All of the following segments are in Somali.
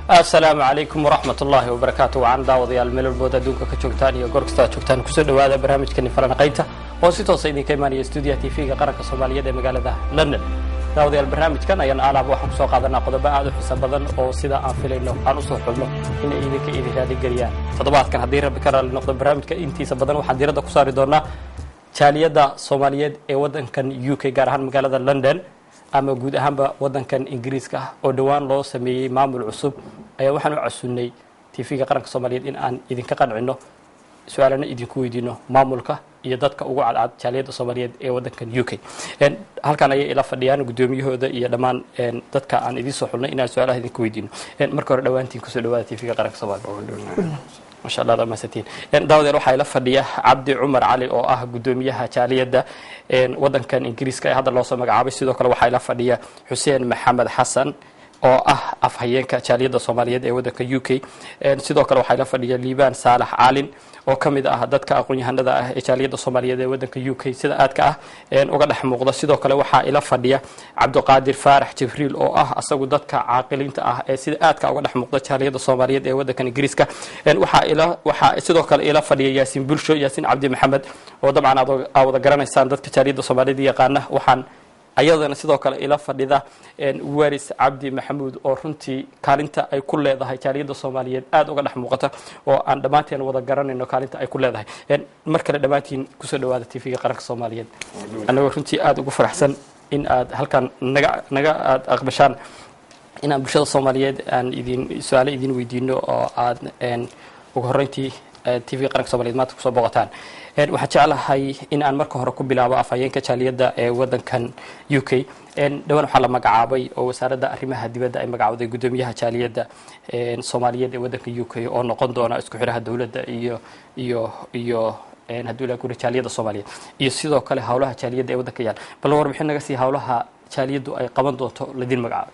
asalaamu calaykum waraxmat ullaahi wabarakaatu wacan daawadayaal meel walbood adduunka ka joogtaan iyo goor kasta aad joogtaan kusoo dhawaada barnaamijkani falanaqaynta oo si toosa idinka imaanaya stuudiyaha tv-ga qaranka soomaaliyeed ee magaalada london daawadayaal barnaamijkan ayaan alaaba waxaan kusoo qaadanaa qodobo aad u xiisa badan oo sida aan filayno aan usoo xulno inay idinka idin raaligeliyaan toddobaadkan haddii rabbi ka raali noqdo barnaamijka intiisa badan waxaan diiradda ku saari doonaa jaaliyadda soomaaliyeed ee waddankan u k gaar ahaan magaalada london ama guud ahaanba waddankan ingiriiska ah oo dhowaan loo sameeyey maamul cusub ayaa waxaan u casunnay tv-ga qaranka soomaaliyeed in aan idinka qancino su-aalana idinku weydiino maamulka iyo dadka ugu cadcad jaaliyadda soomaaliyeed ee waddankan u k halkan ayay ila fadhiyaan guddoomiyahooda iyo dhammaan dadka aan idiin soo xulnay inaan su-aalaha idinku weydiino marka hore dhowaantiin kusoo dhawaada tv-ga qaranka soomaliya masha allah dhamaasantiin daawadeel waxaa ila fadhiya cabdi cumar cali oo ah guddoomiyaha jaaliyadda waddankan ingiriiska ee hadda loosoo magacaabay sidoo kale waxaa ila fadhiya xuseen maxamed xasan oo ah afhayeenka jaaliyadda soomaaliyeed ee waddanka u k sidoo kale waxaa ila fadhiya liibaan saalax caalin oo ka mid ah dadka aqoon-yahanada ah ee jaaliyadda soomaaliyeed ee waddanka u k sida aadka ah uga dhex muuqda sidoo kale waxaa ila fadhiya cabdiqaadir faarax jibriil oo ah asagu dadka caaqiliinta ah ee sida aadka uga dhex muuqda jaaliyadda soomaaliyeed ee waddankan ingiriiska waxaa ila waxaa sidoo kale ila fadhiya yaasiin bulsho yaasiin cabdi maxamed oo dabcan aad wada garanaysaan dadka jaaliyadda soomaaliyeed yaqaana waxaan ayadana sidoo kale ila fadhida waris cabdi maxamuud oo runtii kaalinta ay ku leedahay jaaliyadda soomaaliyeed aada uga dhex muuqata oo aan dhammaanteen wada garanayno kaalinta ay ku leedahay mar kale dhammaantiin kusoo dhawaada tv-ga qaranka soomaaliyeed annagoo runtii aada ugu faraxsan in aad halkan naga naga aada aqbashaan inaan bulshada soomaaliyeed aan idin su-aalo idin weydiino oo aad ugu horreyntii tv-ga qaranka soomaliyeed maanta kusoo booqataan waxaan jeclahay in aan marka hore ku bilaabo afhayeenka jaaliyadda ee waddankan u k dhowaan waxaa la magacaabay oo wasaaradda arrimaha dibadda ay magacawday guddoomiyaha jaaliyadda soomaaliyeed ee waddanka u k oo noqon doona isku xiraha dowladda iyo iyo iyo hadduu ilaa guri jaaliyadda soomaaliyeed iyo sidoo kale howlaha jaaliyadda ee waddanka yaal bal warbixin naga sii howlaha jaaliyaddu ay qaban doonto ladin magacaabay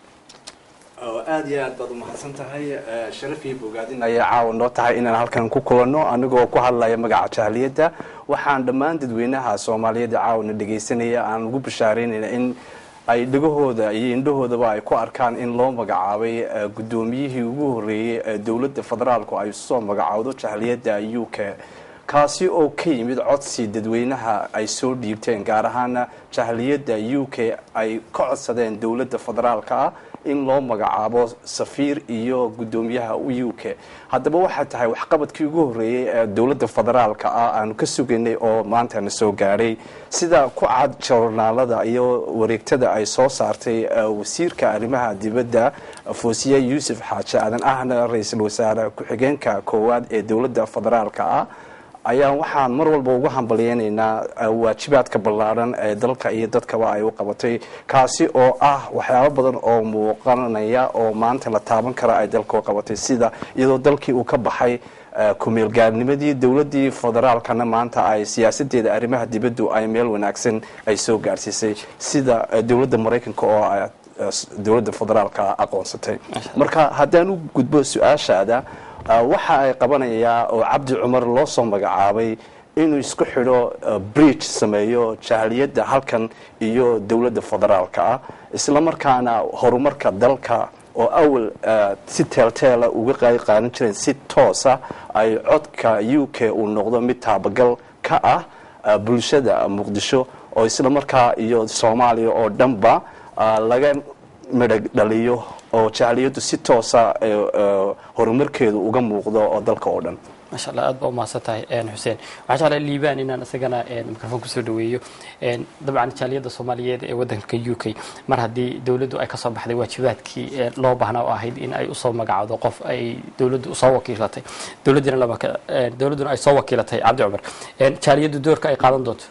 aada iyo aad baad umahadsan tahay sharaf iyo bogaadin ayay caawa noo tahay inaan halkan ku kulanno anigoo ku hadlaya magaca jaaliyadda waxaan dhammaan dadweynaha soomaaliyeed caawna dhegaysanaya aan ugu bashaaraynayna in ay dhegahooda iyo indhahoodaba ay ku arkaan in loo magacaabay guddoomiyihii ugu horreeyey ee dowladda federaalku ay soo magacaawdo jaaliyadda u k kaasi oo ka yimid codsi dadweynaha ay soo dhiibteen gaar ahaana jaaliyadda u k ay ka codsadeen dowladda federaalka ah in loo magacaabo safiir iyo guddoomiyaha u k haddaba waxaa tahay waxqabadkii ugu horreeyey ee dowladda federaalka ah aanu ka sugaynay oo maantana soo gaadhay sida ku cad jornaalada iyo wareegtada ay soo saartay wasiirka arrimaha dibadda foosiye yuusuf xaaje aadan ahna ra-iisul wasaare ku-xigeenka koowaad ee dowladda federaalka ah ayaa waxaan mar walba uga hambalyeynaynaa waajibaadka ballaadhan ee dalka iyo dadkaba ay u qabatay kaasi oo ah waxyaabo badan oo muuqanaya oo maanta la taaban kara ay dalka u qabatay sida iyadoo dalkii uu ka baxay kumeelgaarnimadii dowladdii federaalkana maanta ay siyaasadeeda arrimaha dibaddu ay meel wanaagsan ay soo gaarsiisay sida dowladda maraykanka oo dowladda federaalka aqoonsatay marka haddaan u gudbo su-aashaada waxa ay qabanayaa oo cabdi cumar loo soo magacaabay inuu isku xidho bridge sameeyo jaaliyadda halkan iyo dowladda federaalka ah isla markaana horumarka dalka oo awal si teelteela uga qaadi qaadan jireen si toosa ay codka u k uu noqdo mid taabagal ka ah bulshada muqdisho oo isla markaa iyo soomaaliya oo dhanba laga midhag dhaliyo oo jaaliyaddu si toosa horumarkeedu uga muuqdo oo dalka oo dhan maasha allah aad baa umahadsan tahay xuseen waxaa jeclaa liibaan inaan isagana microfoon kusoo dhaweeyo dabcan jaaliyadda soomaaliyeed ee waddanka u k mar haddii dowladdu ay kasoo baxday waajibaadkii loo baahnaa oo ahayd in ay usoo magacawdo qof ay dowladdu usoo wakiilatay dowladdina lama dowladduna ay soo wakiilatay cabdi cumar jaaliyaddu doorka ay qaadan doonto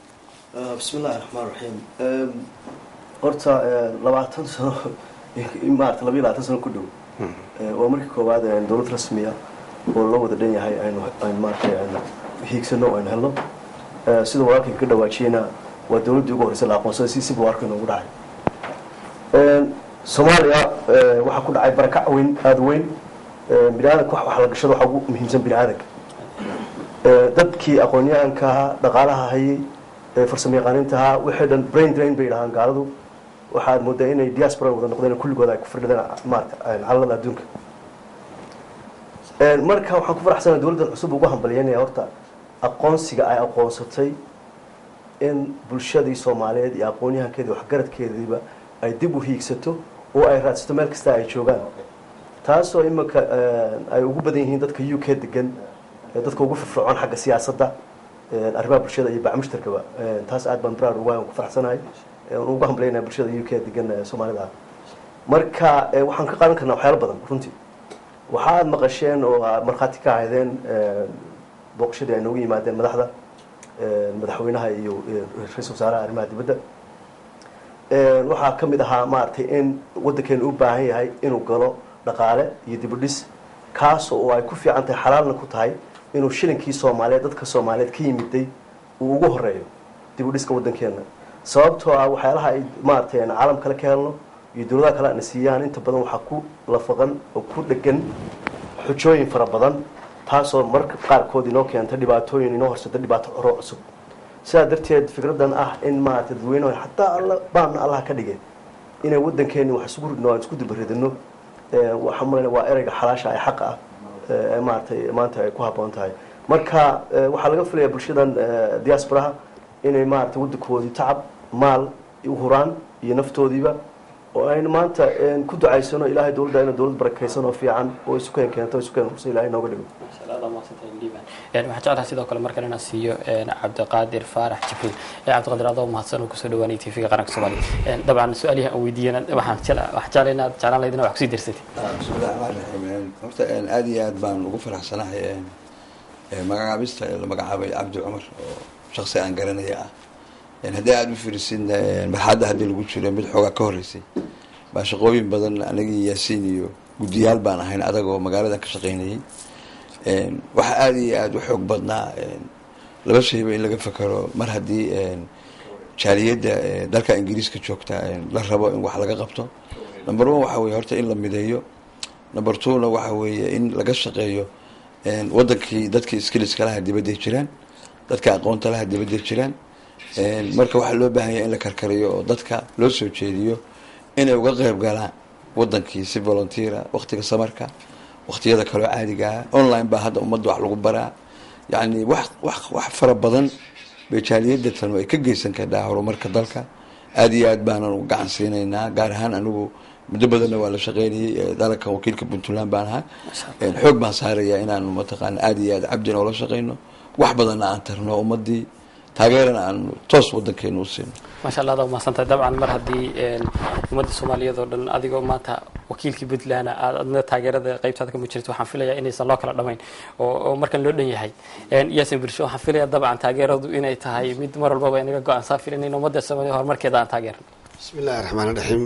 bismi illahi raxmaan raxiim horta labaatan sano maarata labayo labaatan sano ku dhow waa markii koowaad dowlad rasmiya oo loo wada dhan yahay aynu aynu maaragtay aynu hiigsano aynu helno sida walaalkay ka dhawaajiyena waa dowladdii ugu horreysay la aqoonsaday si siba waarka inoogu dhacay soomaaliya waxaa ku dhacay barakac weyn aada weyn bini aadanka wax wax la gashada waxaa ugu muhiimsan bini aadanka dadkii aqoon-yahanka ahaa dhaqaalaha hayay farsamo yaqaaniinta ahaa wixii dhan brain drain bay dhahaan gaaladu waxaad moodaa inay diaspora wada noqdeen kulligooda ay ku firdhadeen maarata calalada adduunka marka waxaan ku faraxsanahay dowladdan cusub ugu hambalyanaya horta aqoonsiga ay aqoonsatay in bulshadii soomaaliyeed iyo aqoon-yahankeedii waxgaradkeediiba ay dib u hiigsato oo ay raadsato meel kasta ay joogaan taasoo iminka ay ugu badan yihiin dadka u k degan dadka ugu firfircoon xagga siyaasadda arrimaha bulshada iyo bacmushtarkaba taas aad baan brar uga ku faraxsanahay ugu hambalyanaya bulshada u k degan soomaalida ah marka waxaan ka qaadan karnaa waxyaalo badan runtii waxa aad maqasheen oo aad markhaati ka ahaydeen booqashadii ay noogu yimaadeen madaxda madaxweynaha iyo ra-isul wasaaraha arrimaha dibadda waxaa ka mid ahaa maaragtay in waddankeenu u baahan yahay inuu galo dhaqaale iyo dibudhis kaas oo ay ku fiican tahay xalaalna ku tahay inuu shilinkii soomaaliyeed dadka soomaaliyeed ka yimiday uu ugu horeeyo dibudhiska waddankeena sababtoo ah waxyaalaha ay maaragtay caalam kale ka helno iyo dowladaha kale ana siiyaan inta badan waxaa ku lafaqan oo ku dhegan xujooyin fara badan taasoo marka qaarkood inoo keenta dhibaatooyin inoo horsata dhibaato coro cusub sidaa darteed fikradan ah in maarata dadweyneho xataa alla baanna allaha ka dhigay inay waddankeeni wax isugu ridno aan isku dubaridino waxaa maleyna waa ereyga xalaasha ay xaqa ah ee maaratay maanta ay ku habboon tahay marka waxaa laga filaya bulshadan diasporaha inay maarata waddankoodii tacab maal u huraan iyo naftoodiiba oo aynu maanta ku ducaysano ilaahay dowladda ina dowlad barakaysan oo fiican oo isukeen keento isukeen rusa ilahay nooga dhigo waxaan jeclaha sidoo kale markan inaan siiyo cabdiqaadir faarax jibriil cabdiqaadir adoo mahadsan oo kusoo dhawaanay t v-ga qaranka soomaaliya dabcan su-aalihi aan weydiiyana waxaan jeclay inaad jeclaan lahayd ina wax kusii darsatay bismillahi raxmaan raxiim horta aad iyo aad baan ugu faraxsanahay magacaabista la magacaabay cabdi cumar oo shaksi aan garanaya ah haddii aada u firisin marxadda haddii lagu jiro mid xoogaa ka horreysay baa shaqooyin badan anagii yaasiin iyo guddiyaal baan ahayn adag oo magaaladan ka shaqaynayay waxaa aada iyo aada u xoog badnaa laba shayba in laga fekero mar haddii jaaliyadda dalka ingiriiska joogta la rabo in wax laga qabto number one waxa weye horta in la mideeyo number twona waxa weeye in laga shaqeeyo wadankii dadkii skiliska laha dibadday jiraan dadka aqoonta laha dibadday jiraan marka waxaa loo baahan yahay in la karkariyo oo dadka loo soo jeediyo inay uga qeyb galaan wadankii si volunteera waqtiga samarka waqtiyada kaloo caadigaa online baa hadda ummadda wax lagu baraa yacni wax wax wax fara badan bay jaaliyadda tan ay ka geysan kartaa horumarka dalka aada iyo aad baanan uga gacan siinaynaa gaar ahaan anigu muddo badanna waa la shaqeynayay dalalkan wakiilka puntland baan ahaa xoog baan saarayaa inaanu mataqaana aada iyo aad cabdin oola shaqeyno wax badanna aan tarno ummadii taageerana aan toos wadankeenu u siino maasha allah ada umahadsantahay dabcan mar haddii ummadda soomaaliyeed oo dhan adigoo maanta wakiilkii puntland aad adna taageerada qaybtaada kama jirto waxaan filayaa inaysan loo kala dhamayn oo markan loo dhan yahay yaasin bulsho waxaan filaya dabcan taageeradu inay tahay mid mar walbaba inaga go-aan saafil in ummadda soomaaliya horumarkeeda aan taageerno bismi illahi raxmaan raxiim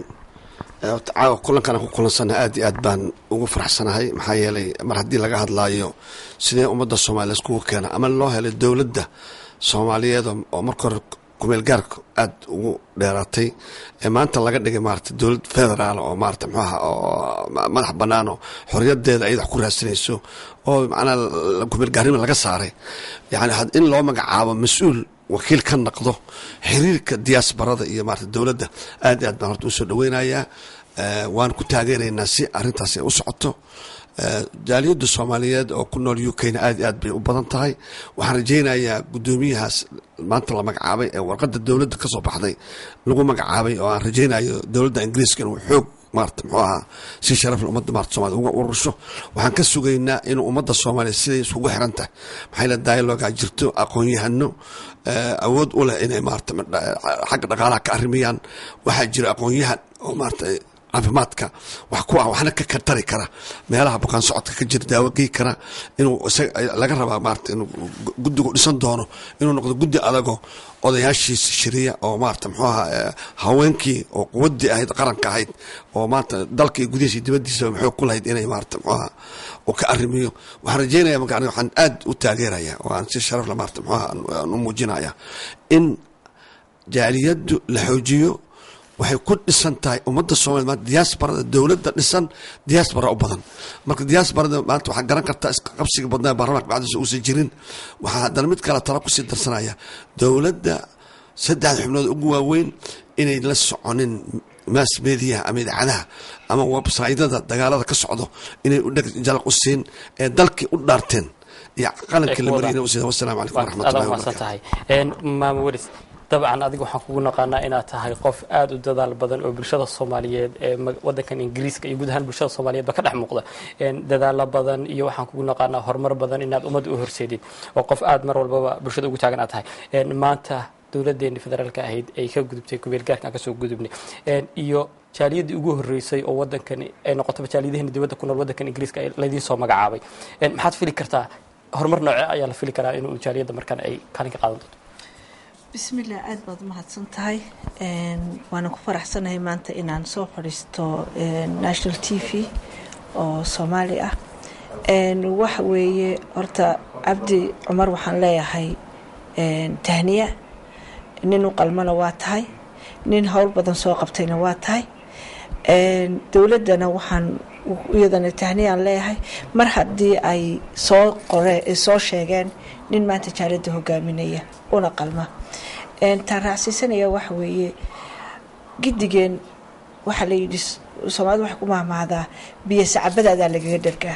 caawa kulankan ku kulansana aad iyo aad baan ugu faraxsanahay maxaa yeelay mar haddii laga hadlaayo sidee ummadda soomaaliya iskugu keena ama loo helay dowladda soomaaliyeed oo marka hore kumeel gaarka aada ugu dheeraatay ee maanta laga dhigay maarata dowlad federaal oo maarata mxuaha oo madax bannaan oo xoriyadeeda ayada wax ku raadsanayso oo macnaa kumeel gaarnima laga saaray yani in loo magacaabo mas-uul wakiil ka naqdo xiriirka diaasbarada iyo maarata dowladda aad i aad baan horta usoo dhaweynayaa waan ku taageeraynaa si arrintaasi ay u socoto jaaliyadda soomaaliyeed oo ku nool u k-na aad i aad bay u badan tahay waxaan rajaynayaa guddoomiyahaas maanta la magacaabay ee warqadda dowladda ka soo baxday lagu magacaabay oo aan rajaynayo dowladda ingiriiska inuu xoog maarata muxuu ahaa si sharafle ummadda maarata somalia uga urursho waxaan ka sugaynaa inuu ummadda soomaaliya siday isugu xiran tahay maxaa yila dialoga jirto aqoon-yahano awood u leh inay maarata xagga dhaqaalaha ka arrimiyaan waxaa jira aqoon-yahan oo maarata caafimaadka wax ku ah waxna ka katari kara meelaha bukaan socodka ka jira daawo gey kara inuu laga rabaa maarata inuu guddigu dhisan doono inuu noqdo guddi adagoo odayaashiisa shiriya oo maarata muxuu ahaa haweenkii oo quwaddii ahayd qaranka ahayd oo maarata dalka iyo gudihiisa iyo dibaddiisaba maxuu ku lahayd inay maarata muxuu ahaa uu ka arrimiyo waxaan rajeynaya marka aniga waxaan aad u taageeraya oo aan si sharafle maarata muxuu ahaa aan u muujinaya in jaaliyaddu la xoojiyo waxay ku dhisan tahay ummadda soomaliya maanta diaasbarada dowladda dhisan diaasbara u badan marka diaasbarada maanta waxaa garan kartaa isqabsiga badnaa baarlamanka bacdiisa uusan jirin waxaa haddana mid kale tala kusii darsanaya dowladda saddexda xubnood ugu waaweyn inay la soconin mass mediaha ama idaacadaha ama websytada dagaalada ka socdo inay u dheg jalaq u siin ee dalkii u dhaarteen iyo qalankii la mariyay inay u siin wasalaamu calaykum waraxmatullahi mahadsan wabarakatu tahay maama weris dabcan adiga waxaan kugu naqaanaa inaad tahay qof aada u dadaal badan oo bulshada soomaaliyeed ee ma- wadankan ingiriiska iyo guud ahaan bulshada soomaaliyeed ba ka dhex muuqda Een, dadaalo badan iyo waxaan kugu naqaanaa horumar badan inaad ummadda u horseedid oo qof aada mar walbaba bulshada ugu taagan aad tahay Een, maanta dowladeeni federaalka ahayd ay ka gudubtay kubeelgaarka aan kasoo gudubnay Een, iyo jaaliyadii ugu horeysay oo wadankan ay noqotaba jaaliyadaheena dibadda ku nool wadankan ingiriiska ay laydiin soo magacaabay Een, maxaad fili kartaa horumar noocee ayaa la fili karaa inuu jaaliyadda markan ay kaalin ka qaadan doonto bismillah aada baad umahadsan tahay Een, waana ku faraxsanahay maanta inaan soo fadhiisto een, national t v oo soomaali ah Een, waxa weeye horta cabdi cumar waxaan leeyahay een, tahniya nin u qalmana waa tahay nin howl badan soo qabtayna waa tahay Een, dowladdana waxaan iyadana tahniyaan leeyahay mar haddii ay soo qore soo sheegeen nin maanta jaalada hogaaminaya una qalma Een, taan raacsiisanaya waxa weeye gidigeen waxaa la yidhi soomaalida waxay ku mahmahdaa biyo sacabadaadaa lagaga dhargaa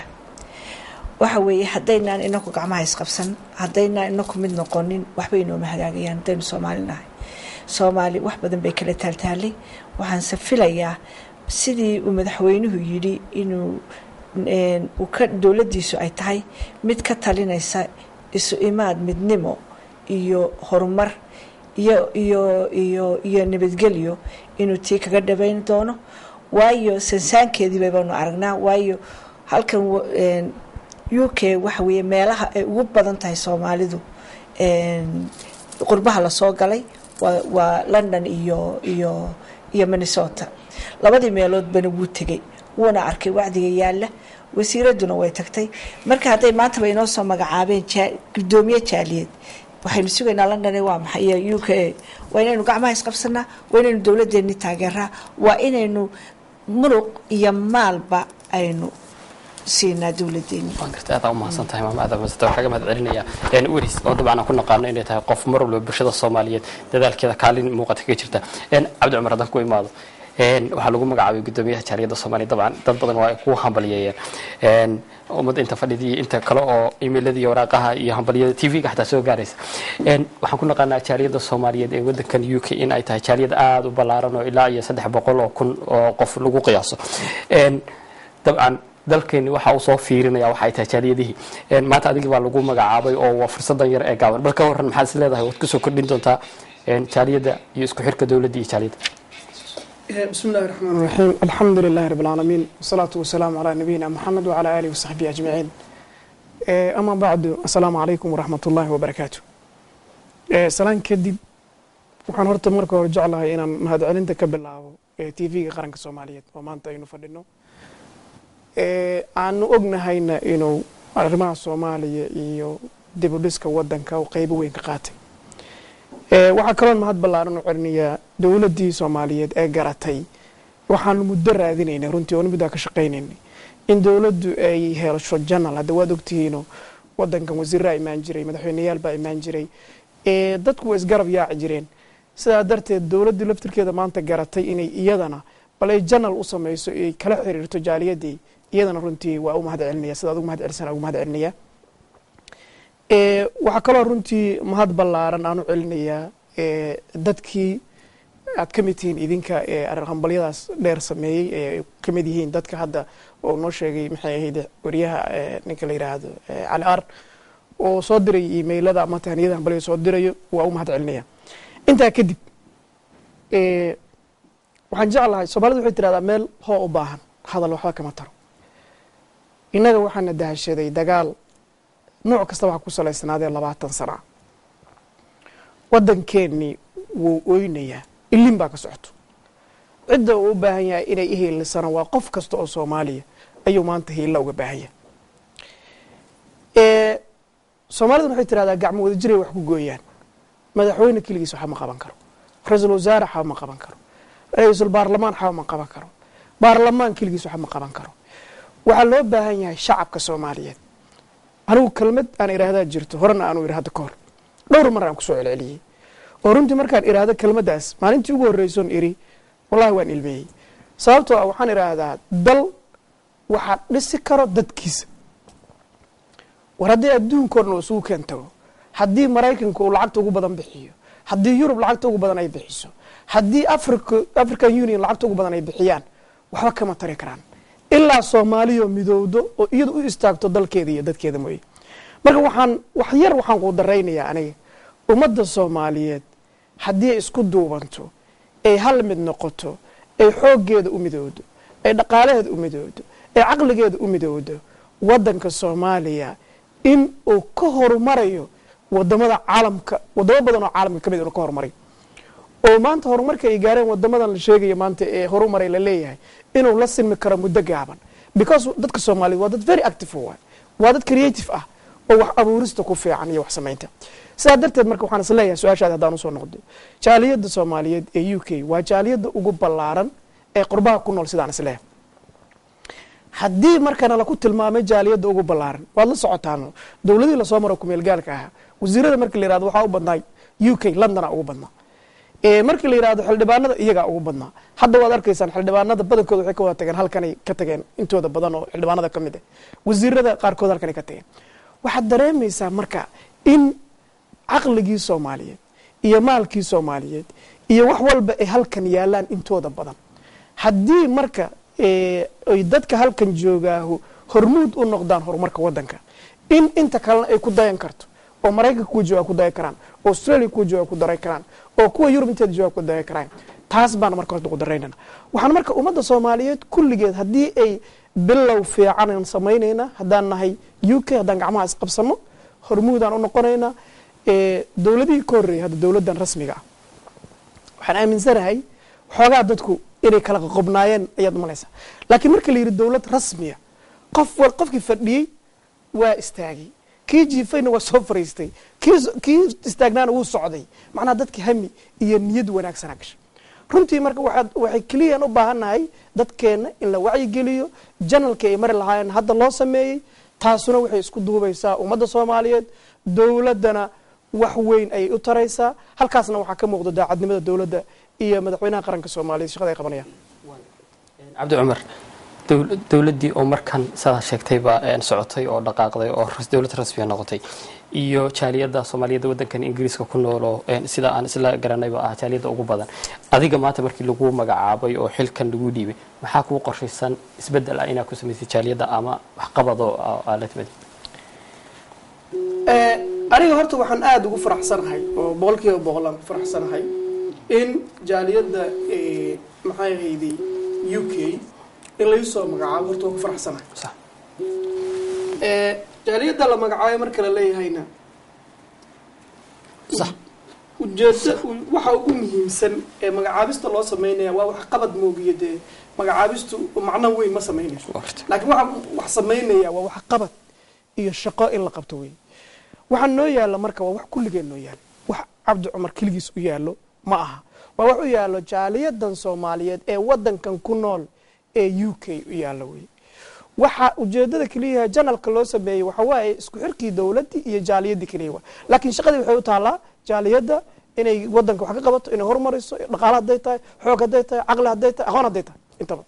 waxa weeye haddaynaan inaku gacmaha isqabsan haddaynaan inaku mid noqonin waxbay inooma hagaagayaan haddaynu soomaali nahay soomaali wax badan bay kala taaltaalay waxaanse filayaa sidii uu madaxweynuhu yidhi inuu een, uu ka dowladdiisu ay tahay mid ka talinaysa isu imaad midnimo iyo horumar iyo iyo iyo iyo nabadgelyo inuu tii kaga dhabayn doono waayo sansaankeedii baybaanu aragnaa waayo halkan wa- een, u k waxa weeye meelaha ay ugu badan tahay soomaalidu een, qurbaha lasoo galay waa waa london iyo iyo iyo minnesota labadii meeloodbana wuu tegey wuuna arkay wacdiga yaalla wasiiraduna way tagtay marka hadday maantaba inoo soo magacaabeen jaa- gudoomiye jaaliyeed waxaynu sugaynaa london waa maxay iyo u k a waa inaynu gacmaha isqabsanaa waa inaynu dowladdeeni taageeraa waa inaynu muruq iyo maalba aynu siinaa dowladdeeni waan gartay aad aa umahadsan tahay maama aad aa umahadsan tahay waxaan kaga mahad celinayaa Een, weris oo dabcan aan ku naqaano inay tahay qof mar walba bulshada soomaaliyeed dadaalkeeda kaalin muuqata kaga jirta Een, cabdi cumar haddaan ku imaado Een, waxaa lagu magacaabay gudoomiyaha jaaliyadda soomaaliya dabcan dad badan waa ay ku hambaliyeeyeen Een, ummadda inta fadhidii inta kale oo emailadii iyo waraaqaha iyo hambaliyada tv-ga xataa soo gaaraysa Een, waxaan ku naqaanaa jaaliyadda soomaaliyeed ee wadankan u k in ay tahay jaaliyad aada u ballaaran oo ilaa iyo saddex boqol oo kun oo qof lagu qiyaaso Een, dabcan dalkeeni waxa uu soo fiirinaya waxa ay tahay jaaliyadihii Een, maanta adigii baa lagu magacaabay oo waa fursadan yar ee gaaban bal ka waran maxaad is leedahay waad kusoo kordhin doontaa een, jaaliyadda iyo isku xirka dowladda iyo jaaliyadda بسم الله الرحمن الرحيم الحمد لله رب العالمين والصلاة والسلام على نبينا محمد وعلى آله وصحبه أجمعين Eh, أما بعد السلام عليكم ورحمة الله وبركاته Eh, salaan kadib waxaan horta marka hore jeclahay inaan mahadcelinta ka bilaabo tv-ga qaranka soomaaliyeed oo maanta aynu fadhino Eh, aanu ognahayna inuu arrimaha soomaaliya iyo dib u dhiska wadanka uu qeybo weyn ka qaatay Eh, waxaa kaloon mahad ballaaran u celinayaa dowladdii soomaaliyeed ee garatay waxaanu muddo raadinaynay runtii oonu middaa ka shaqaynaynay in dowladdu ay helsho janal hadda waad ogtihiino wadankan wasiiraa imaan jiray madaxweyneyaal baa imaan jiray ee dadku waa isgarab yaaci jireen sidaa darteed dowladdu laftirkeeda maanta garatay inay iyadana bal ay janal u samayso ay kala xiriirto jaaliyadii iyadana runtii waa u mahad celinaya sida adugu mahad celisana ugu mahad celinaya Ee, waxaa kaloo runtii mahad ballaaran aan u celinayaa ee, dadkii aad ka mid tihiin idinka ee arrin hambalyadaas dheer sameeyey ee ay ka mid yihiin dadka hadda oo noo sheegay maxay ahayd wariyaha ee, ninka la yidhaahdo ee, cali ar oo soo diray imailada ama tahniyada hambalyada soo dirayo waa u mahad celinaya intaa kadib ee, waxaan jeclahay soomaalidu waxay tirahdaa meel hoo u baahan hadal waxba kama taro innaga waxaana dahashaday dagaal nooc kasta waxaa ku salaysanaadee labaatan sana waddankeennii wuu oynayaa ilin baa ka socoto cidda uu u baahan yahay inay ihiilisana waa qof kasta oo soomaaliya ayuu maanta hiilla uga baahan yahay Ee, soomaaliduna waxay tirahdaa gacmo wada jiray wax ku gooyaan madaxweyne keligiis waxba ma qaban karo ra-iisul wasaare waxba ma qaban karo ra-iisul baarlamaan waxba ma qaban karo baarlamaan keligiis waxba ma qaban karo waxaa loo baahan yahay shacabka soomaaliyeed anigu kelmad aan iraahdaa jirto horena aanu iri hadda ka hor dhowr mar aan kusoo celceliyey oo runtii markaan iraahdo kelmaddaas maalintii ugu horreysoon iri wallahi waan ilmeeyey sababtoo ah waxaan idhaahdaa dal waxaa dhisi karo dadkiisa war haddii adduunka o dhan uu isugu keen tago haddii maraykanka uu lacagta ugu badan bixiyo haddii yurub lacagta ugu badan ay bixiso haddii africa african union lacagta ugu badan ay bixiyaan waxba kama tari karaan ilaa soomaaliyo midowdo oo iyadu u istaagto dalkeeda iyo dadkeeda mooye marka waxaan wax yar waxaan kuu daraynayaa aniga ummadda soomaaliyeed haddii ay isku duubanto ay hal mid noqoto ay xooggeeda u midowdo ay dhaqaalaheeda u midowdo ay caqligeeda u midowdo waddanka soomaaliya in uu ka horumarayo wadamada caalamka wadamo badan oo caalamka ka mid inuu ka horumaray oo maanta horumarka ay gaareen wadamadan la sheegayo maanta ee horumaray la leeyahay inuu la silmi karo muddo gaaban because dadka soomaaliyeed waa dad very active waay waa dad creative ah oo wax abuurista ku fiican iyo wax samaynta sidaa darteed marka waxaan is leeyahay su-aashaada haddaan usoo noqdo jaaliyadda soomaaliyeed ee u k waa jaaliyadda ugu ballaaran ee qurbaha ku nool sidaan is leeyahay haddii markana laku tilmaamay jaaliyadda ugu ballaaran waad la socotaan dowladihii lasoo maro kumeel gaalka ahaa wasiirada markii la yirahdo waxaa u badnaa u k londona ugu badnaa markii la yirahdo xildhibaanada iyagaa ugu badnaa hadda waad arkaysaan xildhibaanada badankooda waxay ka wada tageen halkanay ka tageen intooda badan oo xildhibaanada ka mid ah wasiirada qaarkood halkanay ka tageen waxaad dareemaysaa marka in caqligii soomaaliyeed iyo maalkii soomaaliyeed iyo wax walba ay halkan yaalaan intooda badan haddii marka ay dadka halkan joogaahu hormuud u noqdaan horumarka wadanka in inta kalena ay ku dayan karto oo maraykanka kuwa jooga ku dayan karaan oo australia kuwa jooga ku daray karaan oo kuwa yurub inteeda jooga ku dayan karaan taas baan marka horta ku daraynana waxaan marka ummadda soomaaliyeed kulligeed haddii ay bilow fiicanan samaynaynaa haddaan nahay u k haddaan gacmaha isqabsano hormuudaan u noqonaynaa dowladihii ka horreeyay hadda dowladdan rasmiga ah waxaan aaminsanahay xoogaa dadku inay kala qoqobnaayeen ayaad umalaysaa laakiin marka la yidhi dowlad rasmiya qof qofkii fadhiyey waa istaagay kii jiifayna waa soo fariistay kii istaagnaana wuu socday macnaha dadka hami iyo niyad wanaagsanaa gasha runtii marka waxay keliyaan u baahannahay dadkeenna in la wacyigeliyo janalkii ay mari lahaayeen hadda loo sameeyey taasuna waxay isku duubaysaa ummadda soomaaliyeed dowladdana wax weyn ayay u taraysaa halkaasna waxaa ka muuqda daacadnimada dowladda iyo madaxweynaha qaranka soomaaliyeed shaqada ay qabanayaan cabdi cumar dowladdii oo markan sidaa sheegtayba socotay oo dhaqaaqday oo dowlad rasmiya noqotay iyo jaaliyadda soomaaliyadda waddankan ingiriiska ku nooloo sida aan isla garanayba ah jaaliyadda ugu badan adiga maanta markii lagu magacaabay oo xilkan lagu dhiibay maxaa kuu qorshaysan isbeddel ah inaad ku samaysay jaaliyadda ama waxqabadoo aad la timid aniga horta waxaan aada ugu faraxsanahay oo boqol kiiba boqol aan ku faraxsanahay in jaaliyadda maxay ahayday u k in laysoo magacaabo horta waan ku faraxsanahay jaaliyadda la magacaabay marka la leeyahayna ujeeda waxa ugu muhiimsan ee magacaabista loo sameynaya waa wax qabad moogiyo dee magacaabistu macno weyn ma sameynayso laakiin waxa wax sameynaya waa wax qabad iyo shaqo in la qabto wey waxaa noo yaalla marka waa wax kulligeen noo yaalo wax cabdi cumar keligiis u yaallo ma aha waa wax u yaallo jaaliyadan soomaaliyeed ee wadankan ku nool ee u k u yaallo wey waxa ujeedada keliyaha janalka loo sameeyey waxa waaye isku xirkii dowladdii iyo jaaliyaddii keliya waa laakiin shaqadii waxay u taallaa jaaliyadda inay wadanka wax ka qabato inay horumariso dhaqaale hadday tahay xoog hadday tahay caqli hadday tahay aqoon hadday tahay intaba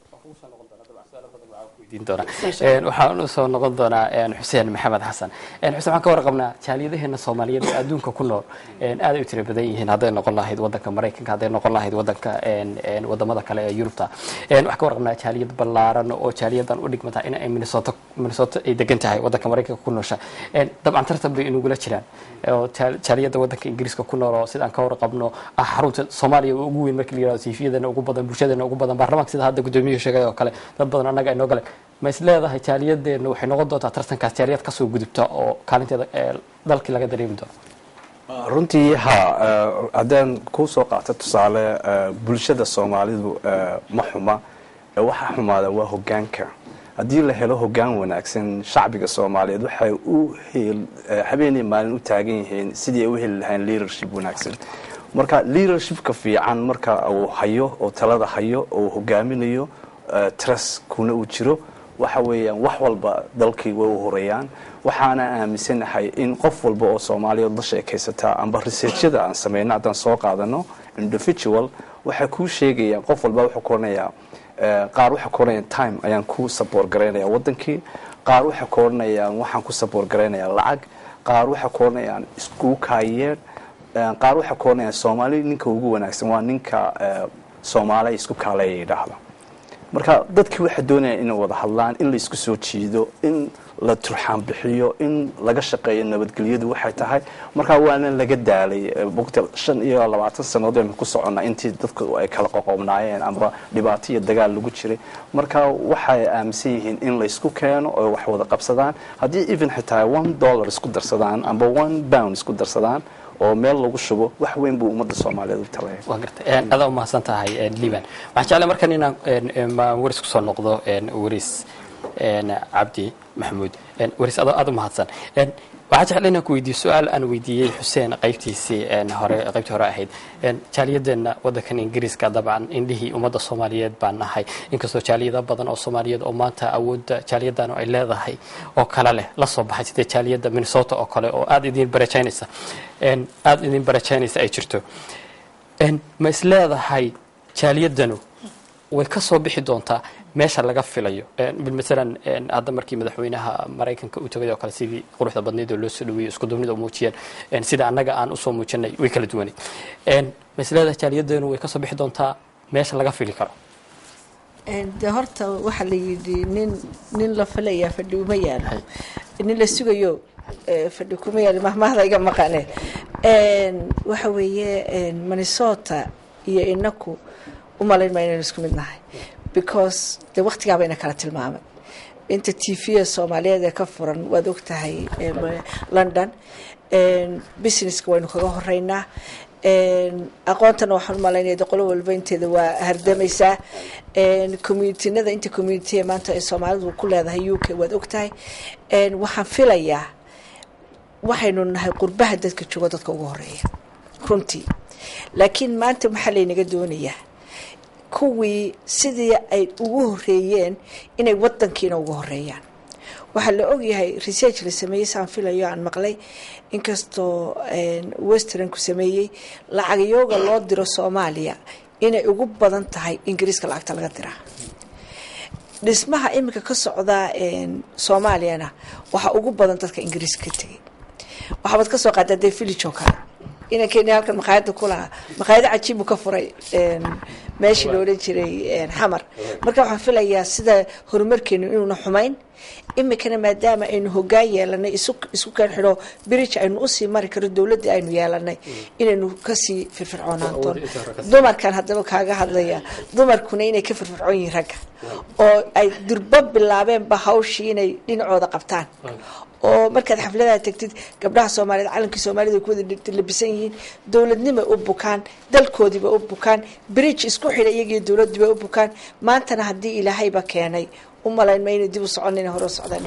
waxaan usoo noqon doonaa xuseen maxamed xasan xuseen waxaan ka warqabnaa jaaliyadaheena soomaaliyeed ee adduunka ku nool aad ay u tira badan yihiin hadday noqon lahayd wadanka maraykanka hadday noqon lahayd wadanka wadamada kale ee yurubta waxaan ka warqabnaa jaaliyad ballaaran oo jaaliyadan u dhigmata in ay minnesota minnesota ay degan tahay wadanka maraykanka ku noosha dabcan tartan bay inugula jiraan oo jaaliyadda wadanka ingiriiska ku nool oo sidaan ka warqabno ah xarunta soomaaliya ugu weyn markii la yirahdo siifiyadana ugu badan bulshadeena ugu badan baarlamaanka sida hadda gudoomiyuhu sheegay oo kale dad badan annaga inoo galeen ma is leedahay jaaliyadeenna waxay noqon doontaa tartankaas jaaliyad kasoo gudubta oo kaalinteeda dalkii laga dareemi doono runtii ha haddaan kuu soo qaato tusaale bulshada soomaalidu ma xuma waxa xumaada waa hogaanka haddii la helo hogaan wanaagsan shacbiga soomaaliyeed waxay u habeenii maalin u taagan yihiin sidii ay u heli lahayn leadership wanaagsan marka leadershipka fiican marka uu hayo oo talada hayo oo hogaaminayo trust kuna uu jiro waxa weeyaan wax walba dalkii way u horeeyaan waxaana aaminsanahay in qof walba oo soomaaliyeed la sheekaysataa amba researchada aan samayno haddaan soo qaadano individual waxay kuu sheegayaan qof walba wuxuu ku oranayaa qaar waxay ku oranayaan time ayaan ku support garaynaya wadankii qaar waxay ku oranayaan waxaan ku support garaynayaa lacag qaar waxay ku oranayaan isku kaayeer qaar waxay ku oranayaan soomaali ninka ugu wanaagsan waa ninka soomaaliya isku kaaleeya yidhaahda marka dadkii waxay doonayaan inay wada hadlaan in la isku soo jiido in la turxaan bixiyo in laga shaqeeyo nabadgelyadu waxay tahay markaa waana laga daalay bogta shan iyo labaatan sannadood aynu ku soconnaa intii dadku ay kala qoqobnaayeen amba dhibaato iyo dagaal lagu jiray marka waxay aaminsan yihiin in laysku keeno oo wax wada qabsadaan haddii even xitaa one dollar isku darsadaan amba one pound isku darsadaan oo meel lagu shubo wax weyn buu ummadda soomaaliyeed u talaya waa gartay adaa umahadsan tahay liban waxaan jeclay markan inaan waris kusoo noqdo waris cabdi maxamuud waris aada umahadsan waxaa jeclay inaan ku weydiiyo su-aal aan weydiiyey xuseen qaybtiisii hore qaybtii hore ahayd jaaliyadeenna waddankan ingiriiska dabcan indhihii ummadda soomaaliyeed baan nahay inkastoo jaaliyada badan oo soomaaliyeed oo maanta awoodda jaaliyadan ay leedahay oo kale leh la soo baxay sidee jaaliyadda minnesota oo kale oo aada idin barajaynaysa aada idin barajaynaysa ay jirto ma is leedahay jaaliyadanu way ka soo bixi doontaa meesha laga filayo masalan hadda markii madaxweynaha maraykanka u tagay oo kale sidii quruxda badnayd oo loo soo dhaweeyey isku duubnida muujiyeen sida annaga aan usoo muujinay way kala duwaneyd masleeda jaaliyaddeenu way ka soo bixi doontaa meesha laga fili karo de horta waxaa la yidhi nin nin la filayaa fadhi uma yaalo nin la sugayo fadhi kuma yaalo mahmahda iga maqane waxa weeye minnesota iyo inaku umalayn maa inaynu isku mid nahay because dee waktigaaba ina kala tilmaamay inta t v soomaaliyeed ee ka furan waad og tahay london businesska waynu kaga horeynaa aqoontana waxaan umalaynaya de qolo walba inteeda waa hardamaysaa communitinada inta communitiya maanta ay soomaalidu ku leedahay u k waad og tahay waxaan filayaa waxaynu nahay qurbaha dadka joogo dadka ugu horeeya runtii laakiin maanta maxaa laynaga doonayaa kuwii sidii ay ugu horeeyeen inay wadankiina ugu horeeyaan waxaa la ogyahay research la sameeyey saan filayo aan maqlay inkastoo westernku sameeyey lacagyoga loo diro soomaaliya inay ugu badan tahay ingiriiska lacagta laga diraa dhismaha iminka ka socdaa soomaaliyana waxaa ugu badan dadka ingiriiska ka tegay waxaabad ka soo qaadaa dee village oo kale inankeni halkan maqaayada ku lahaa maqaayado cajiibu ka furay meeshii la odhan jiray xamar marka waxaan filayaa sida horumarkeenu inuuna xumayn imikana maadaama aynu hogaan yeelanay isku keen xidho bridge aynu usii mari karo dowladdii aynu yeelanay inaynu kasii firfircoonaan doono dumarkan haddaba kaaga hadlaya dumarkuna inay ka firfircoon yihiin ragga oo ay durbo bilaabeenba hawshii inay dhinacooda qabtaan oo markaad xafladaha tegtid gabdhaha soomaaliyeed calankii soomaalida ay ku wada labisan yihiin dowladnimay u bukaan dalkoodiiba u bukaan bridge isku xidha iyagiyo dowladdiiba u bukaan maantana haddii ilaahayba keenay u malayn ma inay dib u socon inay hore u socdaan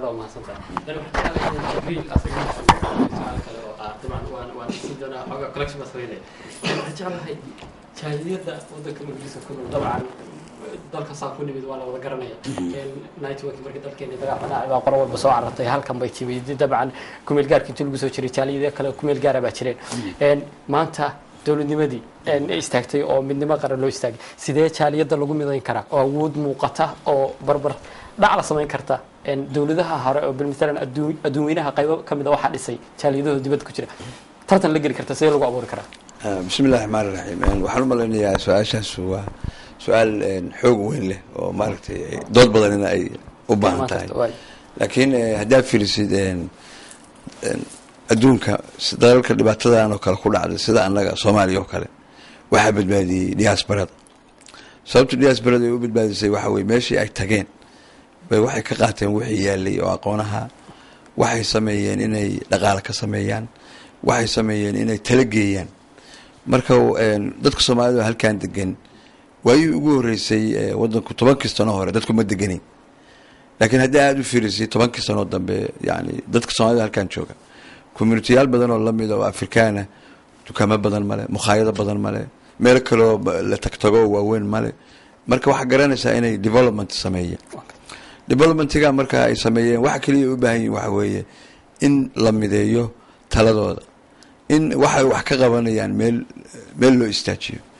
jaaliyada wadanka ingiriiska ku nool dabcan dalka saa ku nimid waa la wada garanaya network markii dalkeena dagaal dhacay baa qoro walba soo carartay halkan bay timid dabcan kumeel gaarka intii lagu soo jiray jaaliyada kale kumeel gaara baa jireen maanta dowladnimadii istaagtay oo midnimo qaran loo istaagay sidee jaaliyada lagu midayn karaa oo awood muuqata oo barbar dhac la samayn karta dowladaha hore oo bilmatalan adduunweynaha qaybo ka mid a waxaa dhisay jaaliyadahooda dibadda ku jira tartan la geli karta sidee lagu abuuri karaa bismi illahi raxmaan iraxiim waxaan u malaynayaa su-aashaas waa su-aal xoog weyn leh oo maaragtay dood badanina ay u baahan tahay laakiin haddaad fiirisid adduunka dalalka dhibaatadan oo kale ku dhacday sida annaga soomaaliya oo kale waxaa badbaadiyey diaasbarada sababta diaasbarada ay u badbaadisay waxa weye meeshii ay tageen bay waxay ka qaateen wixii yaalay oo aqoonaha waxay sameeyeen inay dhaqaale ka sameeyaan waxay sameeyeen inay talageeyaan marka dadka soomaalida oo halkan degan waayii ugu horeysay wadanku tobankii sano hore dadku ma deganin laakiin haddii aada u fiirisay tobankii sanoo dambe yani dadka soomaalida halkan jooga communitiyaal badan oo lamid oo afrikaana dukaamo badan male mukhaayado badan male meel kaloo la tagtago waaweyn male marka waxaa garanaysaa inay development sameeyeen developmentiga marka ay sameeyeen waxa keliya u baahan yihin waxa weeye in la mideeyo taladooda in waxay wax ka qabanayaan meel meel loo istaajiyo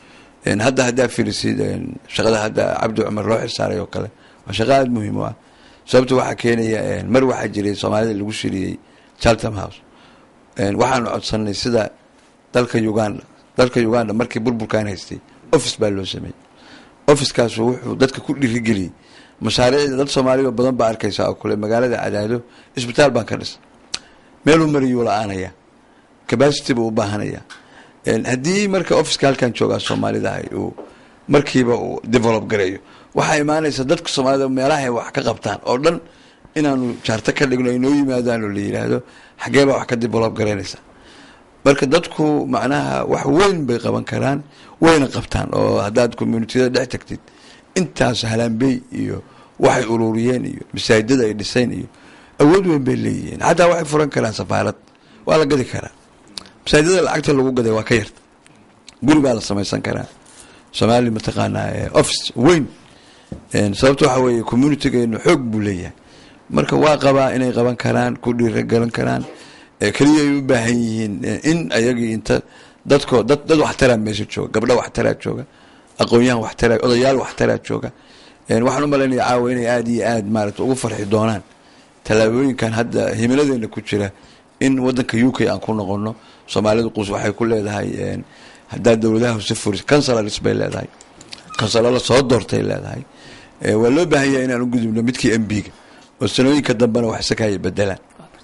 Een, hadda haddaa fiirisid een, shaqada hadda cabdi cumar loo xilsaaray oo kale waa shaqo aada muhiim u ah sababta waxaa keenaya een, mar waxaa jiray soomaalida lagu shiriyey charlton house Een, waxaanu codsanay sida dalka uganda dalka uganda markii burburkaan haystay office baa loo sameeyey officekaasu wuxuu dadka ku dhirigeliyey mashaariicda dad soomaaliya oo badan baa arkaysa oo kule magaalada cadaado isbitaal baan ka dhisay meeluu mariyuu la-aanaya capacity buu u baahanaya Een, haddii marka officeka halkan joogaa soomaalida ahay uu markiiba uu develop gareeyo waxaa imaanaysa dadka soomaalida meelaha ay wax ka qabtaan oo dhan inaanu jaarto ka dhigno ay noo yimaadaan oo la yidhaahdo xaggee baa wax ka develop garaynaysa marka dadku macnaha wax weyn bay qaban karaan wayna qabtaan oo haddaad communitiyada dhex tagtid intaas halaanbey iyo waxay ururiyeen iyo masaajidada ay dhiseen iyo awood weyn bay leeyihiin xataa waxay furan karaan safaarad waa la gadi karaa masaajidada lacagta lagu gaday waa ka yarta guri baa la samaysan karaa soomaali mataqaanaa eh, office weyn Een, sababta waxaa weeye communitygeenu xoog buu leeyahay marka waa qabaa inay qaban karaan ku dhiiragalan karaan Eh, keliya ay u baahan yihiin eh, in ayagii inta dadko dad dad waxtaraa meesha jooga gabdho waxtaraa jooga aqoon-yahan waxtaraa odayaal waxtaraa jooga Een, waxaan u malaynaya caawa inay aada iyo aada maarata ugu farxi doonaan tallaabooyinkan hadda himiladeena ku jira in wadanka u k aan ku noqono soomaalidu qus waxay ku leedahay een, haddaa dowladaha hoose furis councilors bay leedahay kansalala soo doortay leedahay Eh, waa loo baahan yahay inaan u gudubno midkii m b-ga oo sanooyinka dambena wax isakaya bedelaan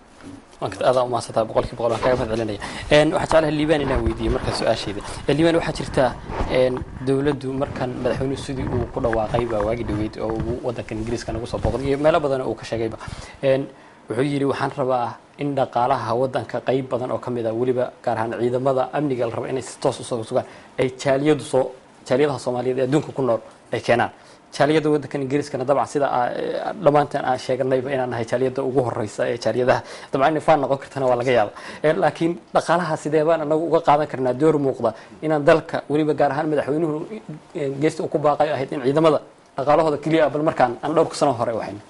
waan ka adaa umahadsantaha boqolkii boqol waan kaga mahad celinaya Een, waxaan jeclahay liibaan inaan weydiiyo markaa su-aashayda Ee, liibaan waxaa jirta een, dowladdu markan madaxweynuhu sidii uu ku dhawaaqay baa waagi dhaweyd oo uu wadankan ingiriiska nagu soo booqday iyo meelo badan uu ka sheegayba Een, wuxuu yidhi waxaan rabaa in dhaqaalaha wadanka qayb badan oo ka mid ah weliba gaar ahaan ciidamada amniga la rabo inay si toos usoo sugaan ay jaaliyadu soo jaaliyadaha soomaaliyeed ee adduunka ku nool ay keenaan jaaliyada wadankan ingiriiskana dabcan sida aa- ee, dhammaanteen aan sheeganayba inaan nahay jaaliyada ugu horeysa ee jaaliyadaha dabcan inay faan noqon kartana waa laga yaaba Ee, laakiin dhaqaalaha sidee baan anagu uga qaadan karnaa door muuqda inaan dalka weliba gaar ahaan madaxweynuhu ee, geesta uu ku baaqay ahayd in ciidamada dhaqaalahooda keliya ah, bal markaan aan dhowrka sano hore waxayna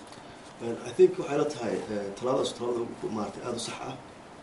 I think waxay la tahay eh, tallaabadaas tallaabada maaragtay aada u sax ah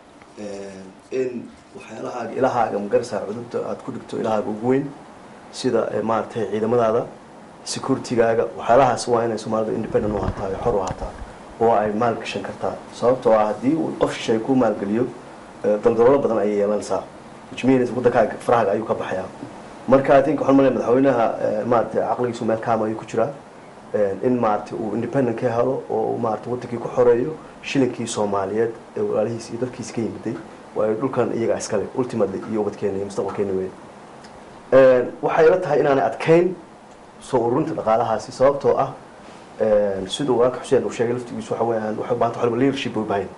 Eh, in waxyaalahaaga ilahaaga magaraysaa cudurda aada ku dhigto ilahaaga ugu weyn sida eh, maaragtay ciidamadaada securitigaaga waxyaalahaas waa inay soomaalida independent u hataa xor u hataa oo ay maal gashan kartaa sababtoo ah haddii uu qof shishay ku maalgeliyo eh, daldaloolo badan ayay yeelanaysaa which means wadankaaga farahaaga ayuu ka baxayaa marka i think waxaan malaya madaxweynaha eh, maaragtay caqligiisu meel kaama ayuu ku jiraa Eh, in maaragtay uu independent ka helo oo uu maaragtay wadankii ku xoreeyo shilinkii soomaaliyeed ee walaalihiis iyo dalkiisa ka yimiday waayo dhulkan iyaga iskale ultimately iyo ubadkeena iyo mustaqbalkeena weyn Eh, waxay la tahay inaanay adkayn soo ururinta dhaqaalahaasi sababtoo ah eh, siduu walaalka xuseen uu sheegay laftigiisu waxa weeyaan waxay u baahan tahay waliba leadership bay u baahan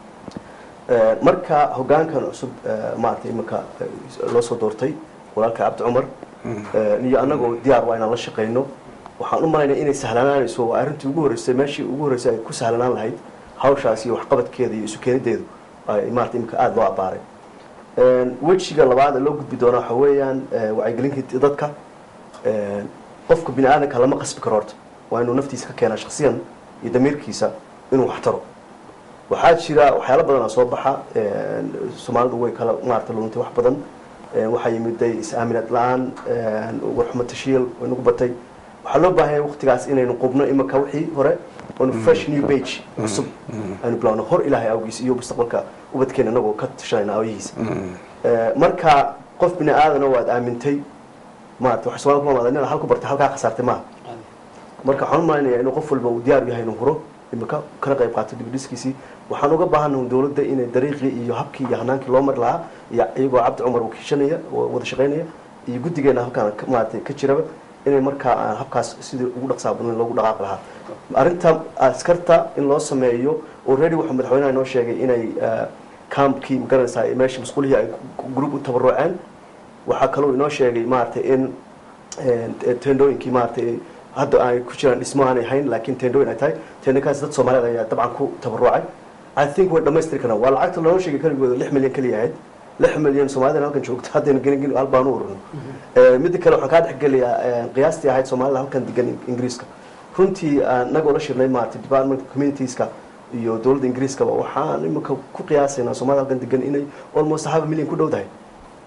Eh, marka hogaankan cusub eh, maaragtay iminka eh, loo soo doortay walaalka cabdi cumar eh, iyo annagoo diyaar waa inaan la shaqayno waxaan u malaynaya inay sahlanaanayso waa arrintii ugu horreysay meeshii ugu horreysay ay ku sahlanaan lahayd hawshaas iyo waxqabadkeeda iyo isu keenideedu ay maarata iminka aada loo abbaaray Een, wejiga labaad ee loo gudbi doona waxa weeyaan eh, wacyigelinka dadka Een, qofka bini aadamka lama qasbi karo horta waa inuu naftiisa ka keenaa shaksiyan iyo damiirkiisa inuu wax taro waxaa jira waxyaalo badan oo soo baxa Een, soomaalidu way kala maarata luntay wax badan Een, waxaa yimiday is-aaminad la-aan Een, warxumo tashiil way nagu batay waxaa loo baahan yahay waqtigaas inaynu qubno imika wixii hore oonu fresh new page cusub aynu bilowno hor ilaahay awgiis iyo mustaqbalka ubadkeena inagoo ka tashanayna awyihiisa Eh, marka qof bini aadana waad aamintay maarata wax soomaalida kuma maadin halku bartay halkaa khasaartay maaha marka waxaan u malaynayaa inuu qof walba uu diyaar u yahay inuu huro imika kana qayb qaato dibdhiskiisii waxaan uga baahanahay dowladda inay dariiqii iyo habkii iyo hanaankii loo mari lahaa iyo iyagoo cabdi cumar wakiishanaya oo wada shaqaynaya iyo guddigeena halkaan ka- maaragtay ka jiraba inay markaa aan habkaas sidii ugu dhaqsaa badan loogu dhaqaaqi lahaa arrinta askarta in loo sameeyo already wuxuu madaxweynaha inoo sheegay inay eh, campkii magaranaysaa ee meeshii masquulihii ay group u tabaruceen waxaa kaloo inoo sheegay maaragtay in eh, tendooyinkii maaragtay hadda ay ku jiraan dhismo aanay hayn laakiin tendooyin ay tahay tendooyinkaas dad soomaaliyeed ayaa dabcan ku tabarucay i think way dhamaystiri karaan waa lacagta loo sheegay keligooda lix milyan keliya ahayd lix milyan soomaalida halkan joogto haddaynu gelin gelin hal baan u ururno Eh, midda kale waxaan kaa dhexgelayaa eh, qiyaastii ahayd soomaalida halkan degan ingiriiska runtii anagoo la shirnay maaragtay department communitieska iyo dowladda ingiriiskaba waxaan imika ku qiyaasaynaa soomaalida halkan degan inay almost half million ku dhowdahay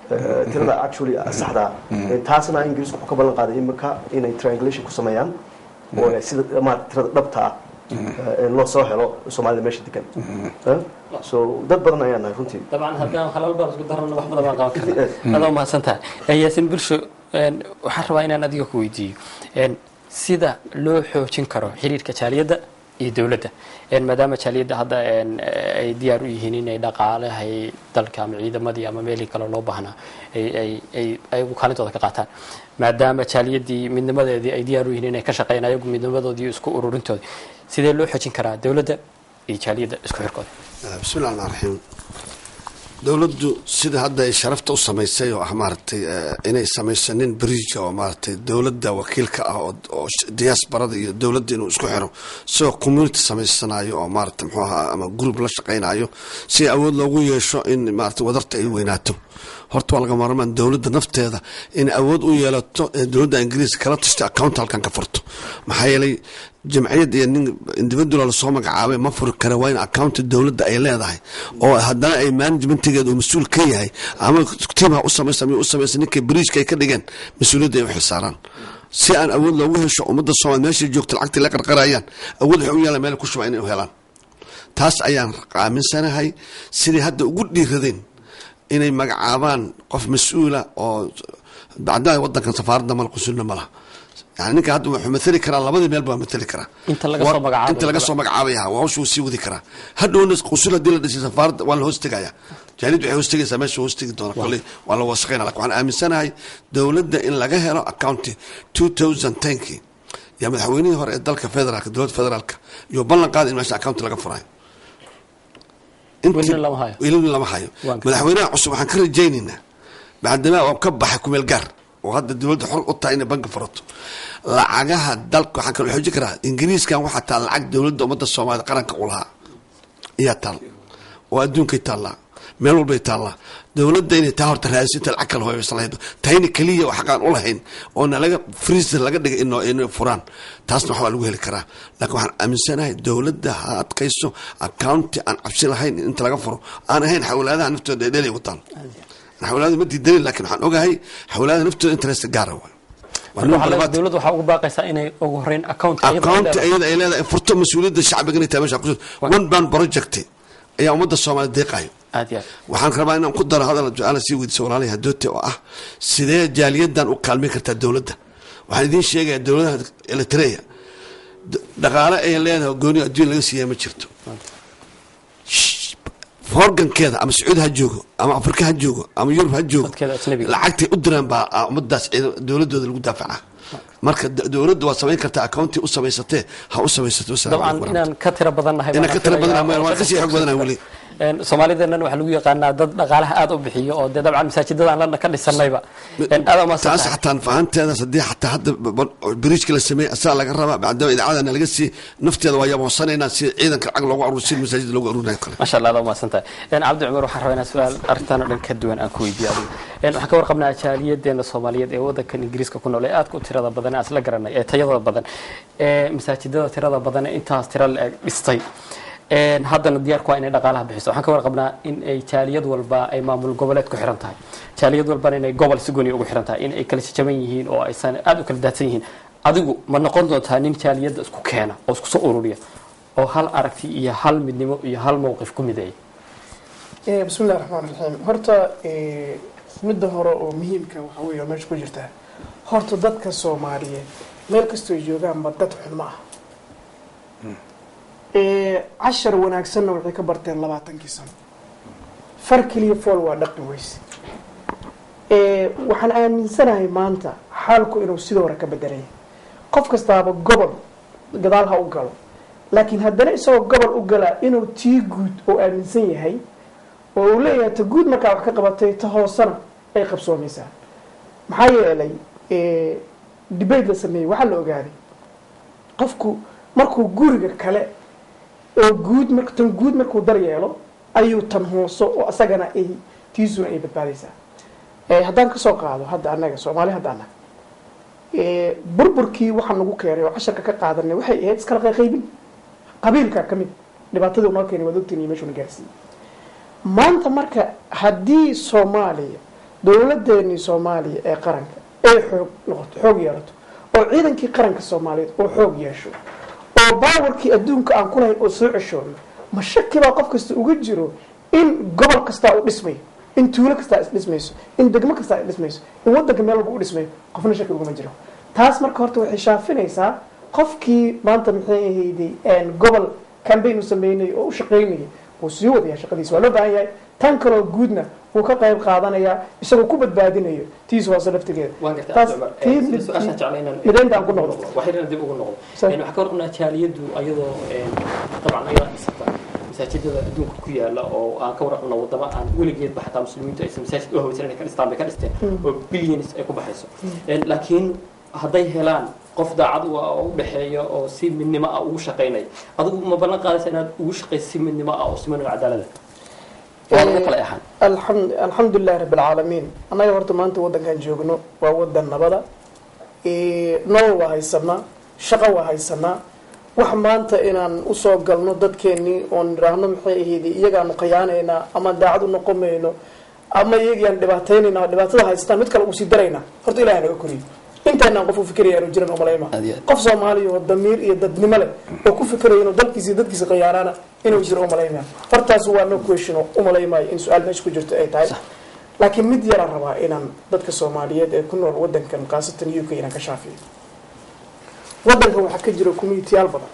eh, tirada actually saxda ah. taasna ingiriisku wuxuu ka ballan qaaday imika inay triangulation ku sameeyaan oo ay sida maarata tirada dhabta ah eh, loo soo helo soomaalida meesha degan Eh, so dad badan ayaa nahay runtii dabcan haddaan halal baan isku darana wax badan baan qaban karnaa adoo mahadsantahay Eh, yaasin bulsho een, waxaan rabaa inaan adiga ku weydiiyo een, sida loo xoojin karo xiriirka jaaliyadda iyo dowladda Een, maadaama jaaliyadda hadda een, eh, ay diyaar u yihiin inay dhaqaalahay dalka ama ciidamadii ama meelii kale loo baahnaa ay ay ay ayagu kaalintooda ka qaataan maadaama jaaliyaddii midnimadeedii ay diyaar u yihiin inay ka shaqeeyaan ayagu midnimadoodii iyo isku ururintoodii sidee loo xoojin karaa dowladda iyo jaaliyadda isku xirkooda bismi llahi raxmaan raxiim dowladdu sida hadda ay sharafta u samaysay oo ah maaragtay eh, inay samayso nin bridge oo maaragtay dowladda wakiilka ah oo oo sh- diasporada iyo dowladda inuu isku xiro isagoo community samaysanayo oo maaragtay muxuu ahaa ama group la shaqaynayo si awood loogu yeesho in maaragtay wadarta ay weynaato horta waa laga maarmaan dowladda nafteeda in awood u yeelato ee dowladda ingiriiska kala tashta account halkan ka furto maxaa yeelay jamciyad iyo nin individual lasoo magacaabay ma furi kara waa in accounta dowladda ay leedahay oo haddana ay managementigeeda uu mas-uul ka yahay ama tiimha u samaysa ama u samaysa ninkay bridgeka ay ka dhigeen mas-uuliyadda ay u xilsaaraan si aan awood loogu hesho ummadda soomaali meeshay joogta lacagtii la qarqarayaan awood waxay u yeelaan meel ku shuba inay u helaan taas ayaan aaminsanahay sidai hadda ugu dhiiradeen inay magacaabaan qof mas-uula oo bacdaa wadankan safaaradda mala qusulna malaha yani ninka hadda wuxuu mathali karaa labadii meel baa mathali karaa Inta laga soo magacaabay. inta laga soo magacaabay ha hawsha wuu sii wadi karaa hadhowna qusul haddii la dhisay safaaradda waa la hoos tegaya jaalid waxay hoos tegaysaa meesha hoos tegi doona kolley waa la wasaqayna lakin waxaan aaminsanahay dowladda in laga helo accounti two thousand tenkii yaa madaxweynihii hore ee dalka federaalka dowladda federaalka iyo ballan qaada in meesha accounti laga furayo Intii- Welina lama hayo. welina lama hayo Waan ka- madaxweynaha cusub waxaan ka rajaynaynaa bacdamaa oo ka baxay kumeel gaar oo hadda dowladda xor u tahay inay banki furato lacagaha dalka waxaan kala xoojin karaa ingiriiskan waxaa taal lacag dowladda ummadda soomaalida qaranka u lahaa ayaa taal oo adduunkay taallaa meel walbay taallaa dowladda inay taa horta raadiso inta lacag kala hoysan lahayd tayna keliya oo xaqaan u lahayn oona laga freezer laga dhigay ino inay furaan taasna waxbaa lagu heli karaa laakiin waxaan aaminsanahay dowladda ha adkayso accounti aan cabsi lahayn inta laga furo aan ahayn xawlaadaha naftooda dheedheelay ku taal xawlaada ma diidanin laakiin waxaan ogahay xawlaadaha naftooda interest gaara waay Waa Marka number waxaa labaad. dowladda waxaa ugu baaqaysaa inay ugu horeyn account iyada ay accounti leedahay. iyada ay leedahay furto mas-uuliyadda shacbiga inay tahay meesha ku one band project ayaa ummadda soomaaliya deeqayo aad iyo aad waxaan rabaa inaan ku daro hadal su-aala sii weydiisa walaalay hadoote oo ah sidee jaaliyadan u kaalmeyn kartaa dowladda waxaan idiin sheegayaa dowladaha eritrea d- dhaqaale ay leedahay oo gooni adduun laga siiya ma jirto Shh, horgankeeda ama sacuudi ha joogo ama afrika ha joogo ama yurub ha joogo Dadkeeda ajnabiga. lacagtay u diraan baa ah, ummadaas ciidan- dowladooda lagu daafaca marka d- dowladda waa samayn kartaa accounti u samaysatee ha u samaysato wasalaamu dabcan calaykum inaan ka tiro badannahay inaan baan ka tira filayaa badanaa oo waan kasii xoog badanaa weli Een, soomaalideennan waxaa lagu yaqaanaa dad dhaqaalaha aad u bixiyo oo dee dabcan masaajidadaan lana ka dhisanayba Een, aad u mahadsan taas tahay. xataa fahanteedaas haddii xataa hadda biriijka la sameeyey asaa laga rabaa maadaama idaacadana laga sii nafteeda waa yaboonsanaynaa si ciidanka lacag loogu aruur si masaajida loogu aruurinayo kale masha allah aad u mahadsan tahay Een, cabdi cumar waxaan rabaa inaan su-aal arrintan oo dhan ka duwan aan ku weydiiyo adiga Een, waxaan ka warqabnaa jaaliyadeena soomaaliyeed ee wadankan ingiriiska ku nool ee aadka u tirada badan ee aan isla garanay ee tayada badan ee masaajidada tirada badan ee intaas tira la-eg dhistay Een, haddana diyaarku waa inay dhaqaalaha bixiso waxaan ka warqabnaa in ay jaaliyad walba ay maamul goboleed ku xiran tahay jaaliyad walbana inay gobol si gooni ugu xiran tahay in ay kala jajaban yihiin oo aysan aad u kala daadsan yihiin adigu ma noqon doontaa nin jaaliyadda isku keena oo isku soo ururiya oo hal aragti iyo hal midnimo iyo hal mowqif ku mideeya Eh, bismi illahi raxmaan raxiim horta eh, midda hore oo muhiimka waxa weeye oo meesha ku jirta horta dadka soomaaliyeed meel kastoo ay joogaanba dad xun ma ah Eh, cashar wanaagsanna waxay ka barteen labaatankii sano far keliya fool waa dhaqi weyse Eh, waxaan aaminsanahay maanta xaalku inuu sidoo hore ka bedelaya qof kastaaba gobol gadaal ha u galo laakiin haddana isagoo gobol u galaa inuu tii guud oo aaminsan yahay oo uu leeyahay ta guud markaa wax ka qabatay ta hoosena ay qabsoomaysaa maxaa yeelay eh, debate la sameeyey waxaa la ogaaday qofku markuu guriga kale oo guud mar tan guud markuu dar yeelo ayuu tan hooso oo asagana ay tiisuna ay badbaadaysaa Eh, haddaan kasoo qaado hadda annaga soomaali hadda annaga Eh, burburkii waxaa nagu keenay oo casharka ka qaadanay waxay ahayd iskala qayqaybin qabiilka ka mid dhibaatadii unoo keenay waad ogtiin iyo meeshuu na gaarsiiyey maanta marka haddii soomaaliya dowladeenii soomaaliya ee qaranka ay xoog noqoto xoog yeelato oo ciidankii qaranka soomaaliyeed oo xoog yeesho oo baawarkii adduunka aan ku lahayn oo soo ceshoono ma shaki baa qof kasta uga jiro in gobol kastaa u dhismayo in tuulo kastaa isdhismayso in degmo kastaa isdhismayso in wadanka meel walba u dhismayo qofna shaki ugama jiro taas marka horta waxay shaafinaysaa qofkii maanta maxay ahayday gobol cambaign u sameynayay oo u shaqaynayay wuu sii wadayaa shaqadiisa waa loo baahan yahay tan kaloo guudna wuu ka qayb qaadanayaa isagoo ku badbaadinayo tiis hoose laftigeeda waan gartay taas Cumar. tii Eh, su-aashaan jeclay inaan- midaynta aan ku noqdo waxayna dib ugu noqdo Sa- Een, waxaa ka warqabnaa jaaliyadu ayadoo een, dabcan ayadaa dhisata masaajidada adduunka ku yaala oo aan ka warqabna wadamo aan weligeedba xataa muslimiintu aysan masaajid u hawaysan inay ka dhistaan bay ka dhisteen oo billions ay ku baxayso Een, laakiin hadday helaan qof daacad u ah oo u dhexeeya oo si midnimo ah ugu shaqaynaya adigu ma ballan qaadaysa inaad ugu shaqayso si midnimo ah oo siman oo cadaalada waa lagu kala ahaan alxamd alxamdulilahi rabi alcaalamiin annaga horta maanta waddankan joogno waa wadan nabada Eh, nolol waa haysanaa shaqo waa haysanaa wax maanta inaan usoo galno dadkeenii oon idhaahno maxay ahayd iyagaanu khiyaanaynaa ama daacad u noqon mayno ama iyagiaan dhibaataynayna oo dhibaatada haystaan mid kale usii daraynaa horta ilahay naga koriyo intaynaan qof u fikiraya aanu jiran umalayma Aad iyo aad. qof soomaaliya oo damiir iyo dadnimo leh oo ku fikiraya inuu dalkiisa iyo dadkiisa khiyaanaana inuu jiro umalaymaya hortaas waa no question oo umalaymayo in su-aal meesha ku jirto ay tahay laakiin mid yaraan rabaa inaan dadka soomaaliyeed ee ku nool wadankan khaasatan u k inaan ka shaafiyo wadankan waxaa ka jira communitiyaal badan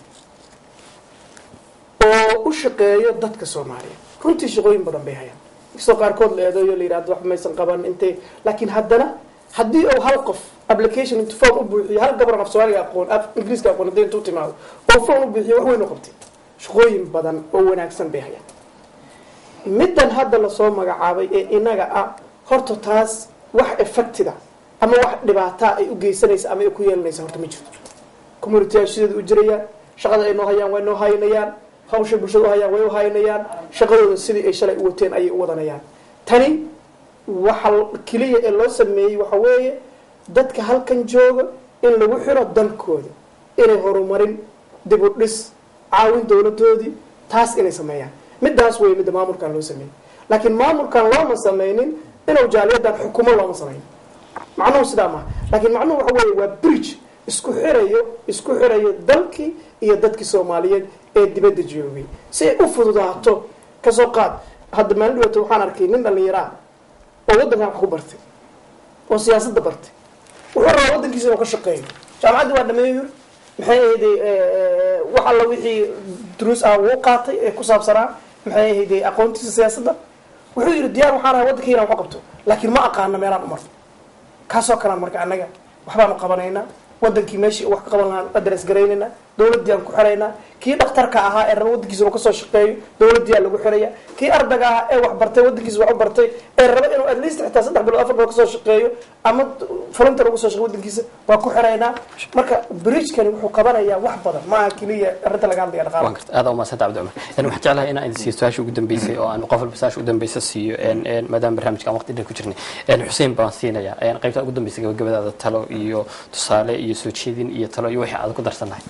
oo u shaqeeyo dadka soomaaliyeed runtii shaqooyin badan bay hayaan inkastoo qaarkood la eedeeyo la yidhahdo wax maysan qaban intay laakiin haddana haddii uu hal qof application intu form u buuxiyo hal gabar af soomaaliga aqoon af ingiriiska aqoon haddii intuu timaado oo form u buuxiyo wax weyn u qabtay shaqooyin badan oo wanaagsan bay hayaan middan hadda lasoo magacaabay ee inaga ah horta taas wax effectida ama wax dhibaataa ay u geysanaysa ama ay ku yeelanaysa horta ma jirto communityaa sideeda u jirayaan shaqada ay noo hayaan way noo haynayaan hawsha bulshada u hayaan way u haynayaan shaqadooda sidii ay shalay u wateen ayay u wadanayaan tani waxa keliya ee loo sameeyey waxa weeye dadka halkan jooga in lagu xiro dalkooda inay horumarin dib u dhis caawin dowladoodii taas inay sameeyaan midaas wey midda maamulkan loo sameeyey laakiin maamulkan looma sameynin inuu jaaliyadan xukumo looma sameynin macnuhu sidaa maaha laakiin macnuhu waxa weeye waa bridge isku xirayo isku xirayo dalkii iyo dadkii soomaaliyeed ee dibadda joogay si ay u fududaato kasoo qaad hadda maalin dhawaato waxaan arkay nin dhallinyaro ah oo waddankan wax ku bartay oo siyaasadda bartay wuxuu rabaa waddankiisa inuu ka shaqeeyo jaamacaddii waa dhameeyo yuri maxay ahayday wax alla wixii duruus ah wuu qaatay ee ku saabsanaa maxay ahayday aqoontiisa siyaasadda wuxuu yidhi diyaar waxaan ahay waddankii inaan wax qabto laakiin ma aqaana meelaan u marto kaasoo kalaan marka annaga waxbaanu qabanaynaa wadankii meeshii wax ka qaban lahaan adres garaynaynaa dowladdii aan ku xiraynaa kii dhakhtarka ahaa ee raba waddankiisa inuu kasoo shaqeeyo dowladdii aa lagu xiraya kii ardayga ahaa ee wax bartay waddankiisa wax u bartay ee raba inuu at least xitaa saddex bilood afar bilood kasoo shaqeeyo ama volunteer uga soo shaqeeyo waddankiisa waa ku xiraynaa marka bridgekani wuxuu qabanayaa wax badan ma aha keliya arrinta laga hadlaya waan dhaqaala garta aada umadsanta cabdi cumar Een, waxaan jeclahay inaan idin siiyo su-aasha ugu dambeysay oo aan qof walba su-aasha ugu dambeysa siiyo een, een, maadaama barnaamijka aan waqti dheer ku jirnay Een, xuseen baan siinayaa Een, qaybta ugu dambeysay gabagabadaada talo iyo tusaale iyo soo jeedin iyo talo iyo wixii aad ku darsannahay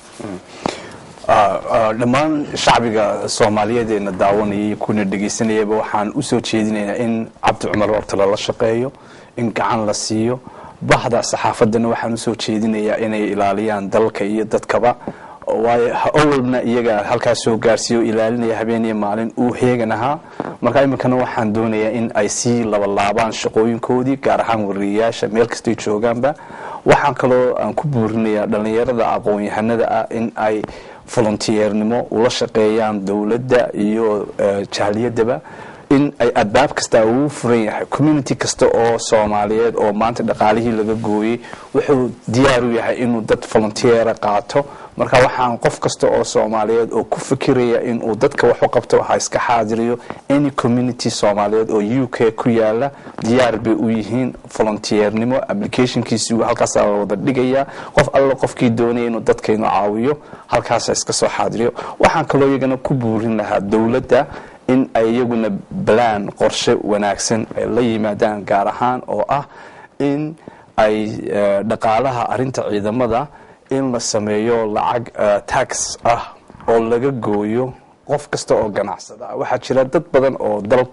Ah, ah, dhammaan shacbiga soomaaliyeed eena daawanayay kuna dhegaysanayaba waxaan usoo jeedinaynaa in cabdi cumar horta lala shaqeeyo in gacan la siiyo bahda saxaafadana waxaan usoo jeedinayaa inay ilaaliyaan dalka iyo dadkaba waayo ha- awalna iyaga halkaas soo gaarsiiyo ilaalinaya habeen iyo maalin uu heegan ahaa marka iminkana waxaan doonayaa in ay sii labalaabaan shaqooyinkoodii gaar ahaan wariyayaasha meel kastay joogaanba waxaan kaloo aan ku buurinayaa dhallinyarada aqoon-yahanada ah in ay volunteernimo ula shaqeeyaan dowladda iyo eh, jahliyadaba in ay albaab kasta ugu furan yahay community kasta oo soomaaliyeed oo maanta dhaqaalihii laga gooyey wuxuu diyaar u yahay inuu dad volunteera qaato marka waxaan qof kasta oo soomaaliyeed oo ku fikiraya inuu dadka wax u qabto ha iska xaadiriyo any community soomaaliyeed oo u k ku yaala diyaar bay u yihiin volunteernimo applicationkiisi halkaasaa la wada dhigaya qof alla qofkii doonaya inuu dadka inuu caawiyo halkaasa iska soo xaadiriyo waxaan kaloo iyagana ku buurin lahaa dowladda in ay iyaguna balaan qorshe wanaagsan ay la yimaadaan gaar ahaan oo ah in ay eh, dhaqaalaha arinta ciidamada in la sameeyo lacag eh, tax ah oo laga gooyo qof kasta oo ganacsada ah waxaa jira dad badan oo dalka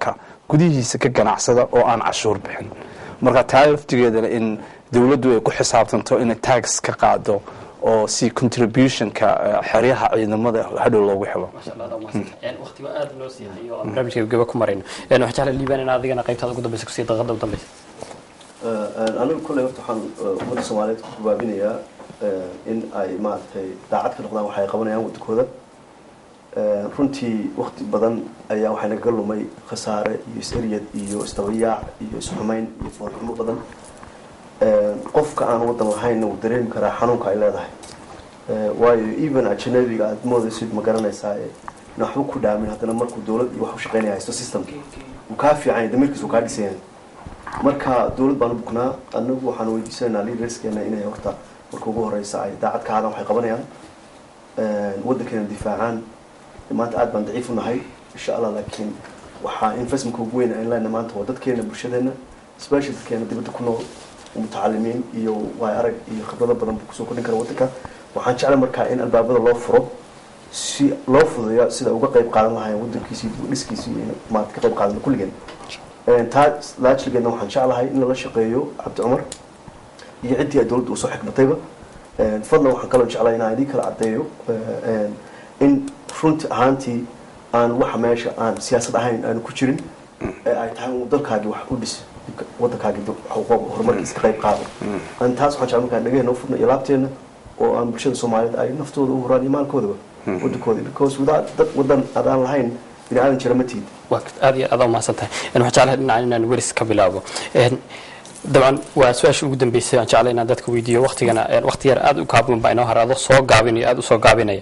gudihiisa ka ganacsada oo aan cashuur bixin marka taa laftigeedana in dowladdu ay ku xisaabtanto inay tax ka qaado oo si contributionka xeryaha ciidamada hadhow loogu helo waqtiga aad noo sii hayo oo barnaamijka gaba ku marayno waxaa jecla liibaan in adigana qaybtaada ugu dambeysa kusii daqiiqada ugu dambeysa anigu kolley horta waxaan ummadda soomaaliyeed ku gabaabinayaa in ay maaragtay daacad ka noqdaan waxa ay qabanayaan waddankooda runtii wakti badan ayaa waxaa nagaga lumay khasaare iyo is-eryad iyo isdabayaac iyo isxumayn iyo foolxumo badan qofka aan waddan lahaynna wuu dareemi karaa xanuunka ay leedahay waayo even ajanabiga aada moodaysid ma garanaysaa in waxba ku dhaamin haddana markuu dowlad iyo wax u shaqeynaya haysto systemka wuu kaa fiicanya damiirkiis wuu kaa dhisanya marka dowlad baan u buknaa anagu waxaan weydiisanaynaa leaderskeena inay horta marka ugu horeysa ay daacad ka hadaan waxay qabanayaan waddankeena difaacaan maanta aad baan daciif u nahay insha allah laakiin waxaa investmentka ugu weyn aan leenahay maanta waa dadkeena bulshadeena special dadkeena dibadda ku nool mutacalimiin iyo waay arag iyo khibrado badan buu kusoo kordhin kara waddanka waxaan jeclay markaa in albaabada loo furo si loo fududeeyo sida uga qayb qaadan lahayn waddankiisii dhiskiisii in maanta ka qayb qaadano kulligeen taa laajligeedna waxaan jeclahay in lala shaqeeyo cabdi cumar iyo ciddii ay dowladda usoo xikmatayba fadlan waxaan kaloo jeclay inaan idin kala caddeeyo in runti ahaantii aan waxa meesha aan siyaasad ahayn aanu ku jirin ee ay tahay uu dalkaagii wax u dhis waddankaagii horumarkiisa ka qayb qaado taas waxaan jeclay markaa dhagaheena u furna iyo laabteena oo aan bulshada soomaaliyeed ay naftooda u huraan iyo maalkoodaba waddankooda because without dad waddan adaan lahayn bini aadan jira ma tiid waa aad iyo aad umahadsan tahay waxaan jeclahay dhinacan inaan weris ka bilaabo dabcan waa su-aasha ugu dambeysay aan jeclay inaan dadka weydiiyo waktigana wakti yar aad u kaaban baa inoo haraado soo gaabinayo aad u soo gaabinaya